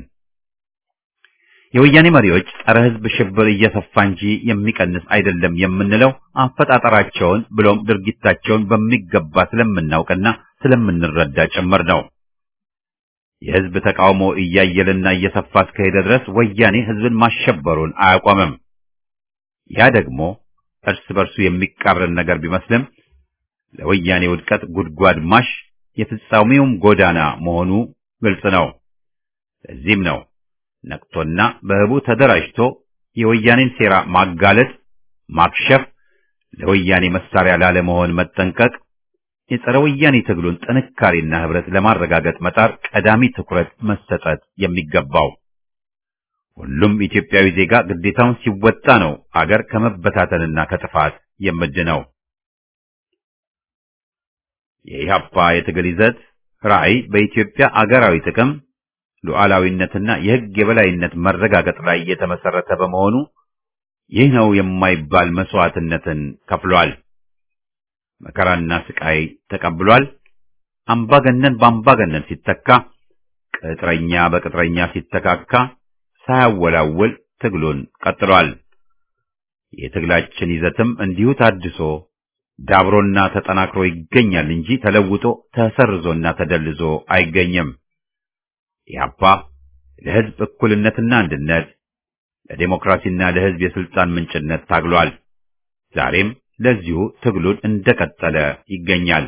የወያኔ መሪዎች ጸረ ሕዝብ ሽብር እየሰፋ እንጂ የሚቀንስ አይደለም የምንለው አፈጣጠራቸውን ብሎም ድርጊታቸውን በሚገባ ስለምናውቅና ስለምንረዳ ጭምር ነው። የሕዝብ ተቃውሞ እያየለና እየሰፋ እስከሄደ ድረስ ወያኔ ሕዝብን ማሸበሩን አያቆምም። ያ ደግሞ እርስ በርሱ የሚቃረን ነገር ቢመስልም ለወያኔ ውድቀት ጉድጓድ ማሽ የፍጻሜውም ጎዳና መሆኑ ግልጽ ነው። ለዚህም ነው ነቅቶና በህቡ ተደራጅቶ የወያኔን ሴራ ማጋለጥ፣ ማክሸፍ፣ ለወያኔ መሳሪያ ላለመሆን መጠንቀቅ፣ የጸረ ወያኔ ትግሉን ጥንካሬና ህብረት ለማረጋገጥ መጣር ቀዳሚ ትኩረት መሰጠት የሚገባው። ሁሉም ኢትዮጵያዊ ዜጋ ግዴታውን ሲወጣ ነው አገር ከመበታተንና ከጥፋት የምድነው። የኢህአፓ የትግል ይዘት ራዕይ በኢትዮጵያ አገራዊ ጥቅም ሉዓላዊነትና የህግ የበላይነት መረጋገጥ ላይ የተመሰረተ በመሆኑ ይህ ነው የማይባል መስዋዕትነትን ከፍሏል። መከራና ስቃይ ተቀብሏል። አምባገነን በአምባገነን ሲተካ፣ ቅጥረኛ በቅጥረኛ ሲተካካ ሳያወላውል ትግሉን ቀጥሏል። የትግላችን ይዘትም እንዲሁ ታድሶ ዳብሮና ተጠናክሮ ይገኛል እንጂ ተለውጦ ተሰርዞና ተደልዞ አይገኝም። ኢህአፓ ለህዝብ እኩልነትና አንድነት፣ ለዴሞክራሲና ለህዝብ የስልጣን ምንጭነት ታግሏል። ዛሬም ለዚሁ ትግሉን እንደቀጠለ ይገኛል።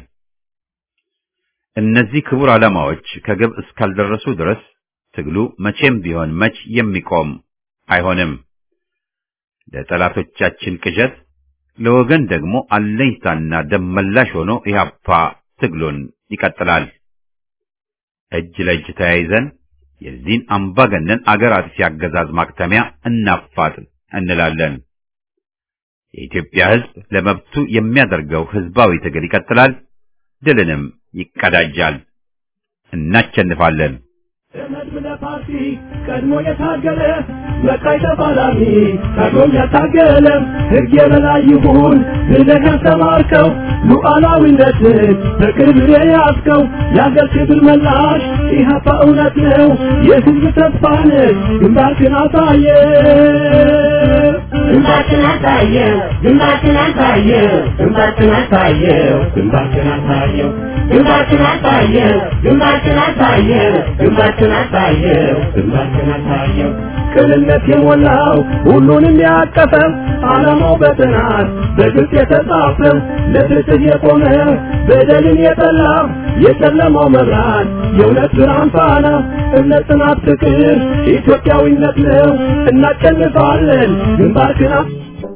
እነዚህ ክቡር ዓላማዎች ከግብ እስካልደረሱ ድረስ ትግሉ መቼም ቢሆን መች የሚቆም አይሆንም። ለጠላቶቻችን ቅዠት፣ ለወገን ደግሞ አለኝታና ደመላሽ ሆኖ ኢህአፓ ትግሉን ይቀጥላል። እጅ ለእጅ ተያይዘን የዚህን አምባገነን አገር አጥፊ አገዛዝ ማክተሚያ እናፋጥን እንላለን። የኢትዮጵያ ሕዝብ ለመብቱ የሚያደርገው ሕዝባዊ ትግል ይቀጥላል፣ ድልንም ይቀዳጃል። እናቸንፋለን። ለመድብለ ፓርቲ ቀድሞ የታገለ መቃይ ተፋላሚ ቀድሞም ያታገለ ሕግ የበላይ ይሁን ብለህ ያስተማርከው ሉዓላዊነትን በቅርብ የያዝከው የአገር ክብር መላሽ ኢህአፓ እውነት ነው የሕዝብ ተስፋ ነህ ግንባርክን አሳየ ግንባርክን አሳየው ግንባርክን አሳየው ግንባርክን አሳየው ግንባርክን አሳየው ግንባርክን አሳየው ግንባርክን አሳየው ግንባርክን አሳየው ግንባርክን አሳየው ቅንነት የሞላው ሁሉንም ያቀፈው ዓላማው በጥናት በግልጽ የተጻፈው ለፍትህ የቆመ በደልን የጠላ የጨለማው መብራት የእውነት ብርሃን ፋና እምነት፣ ጽናት፣ ፍቅር ኢትዮጵያዊነት ነው። እናሸንፋለን። ግንባርክን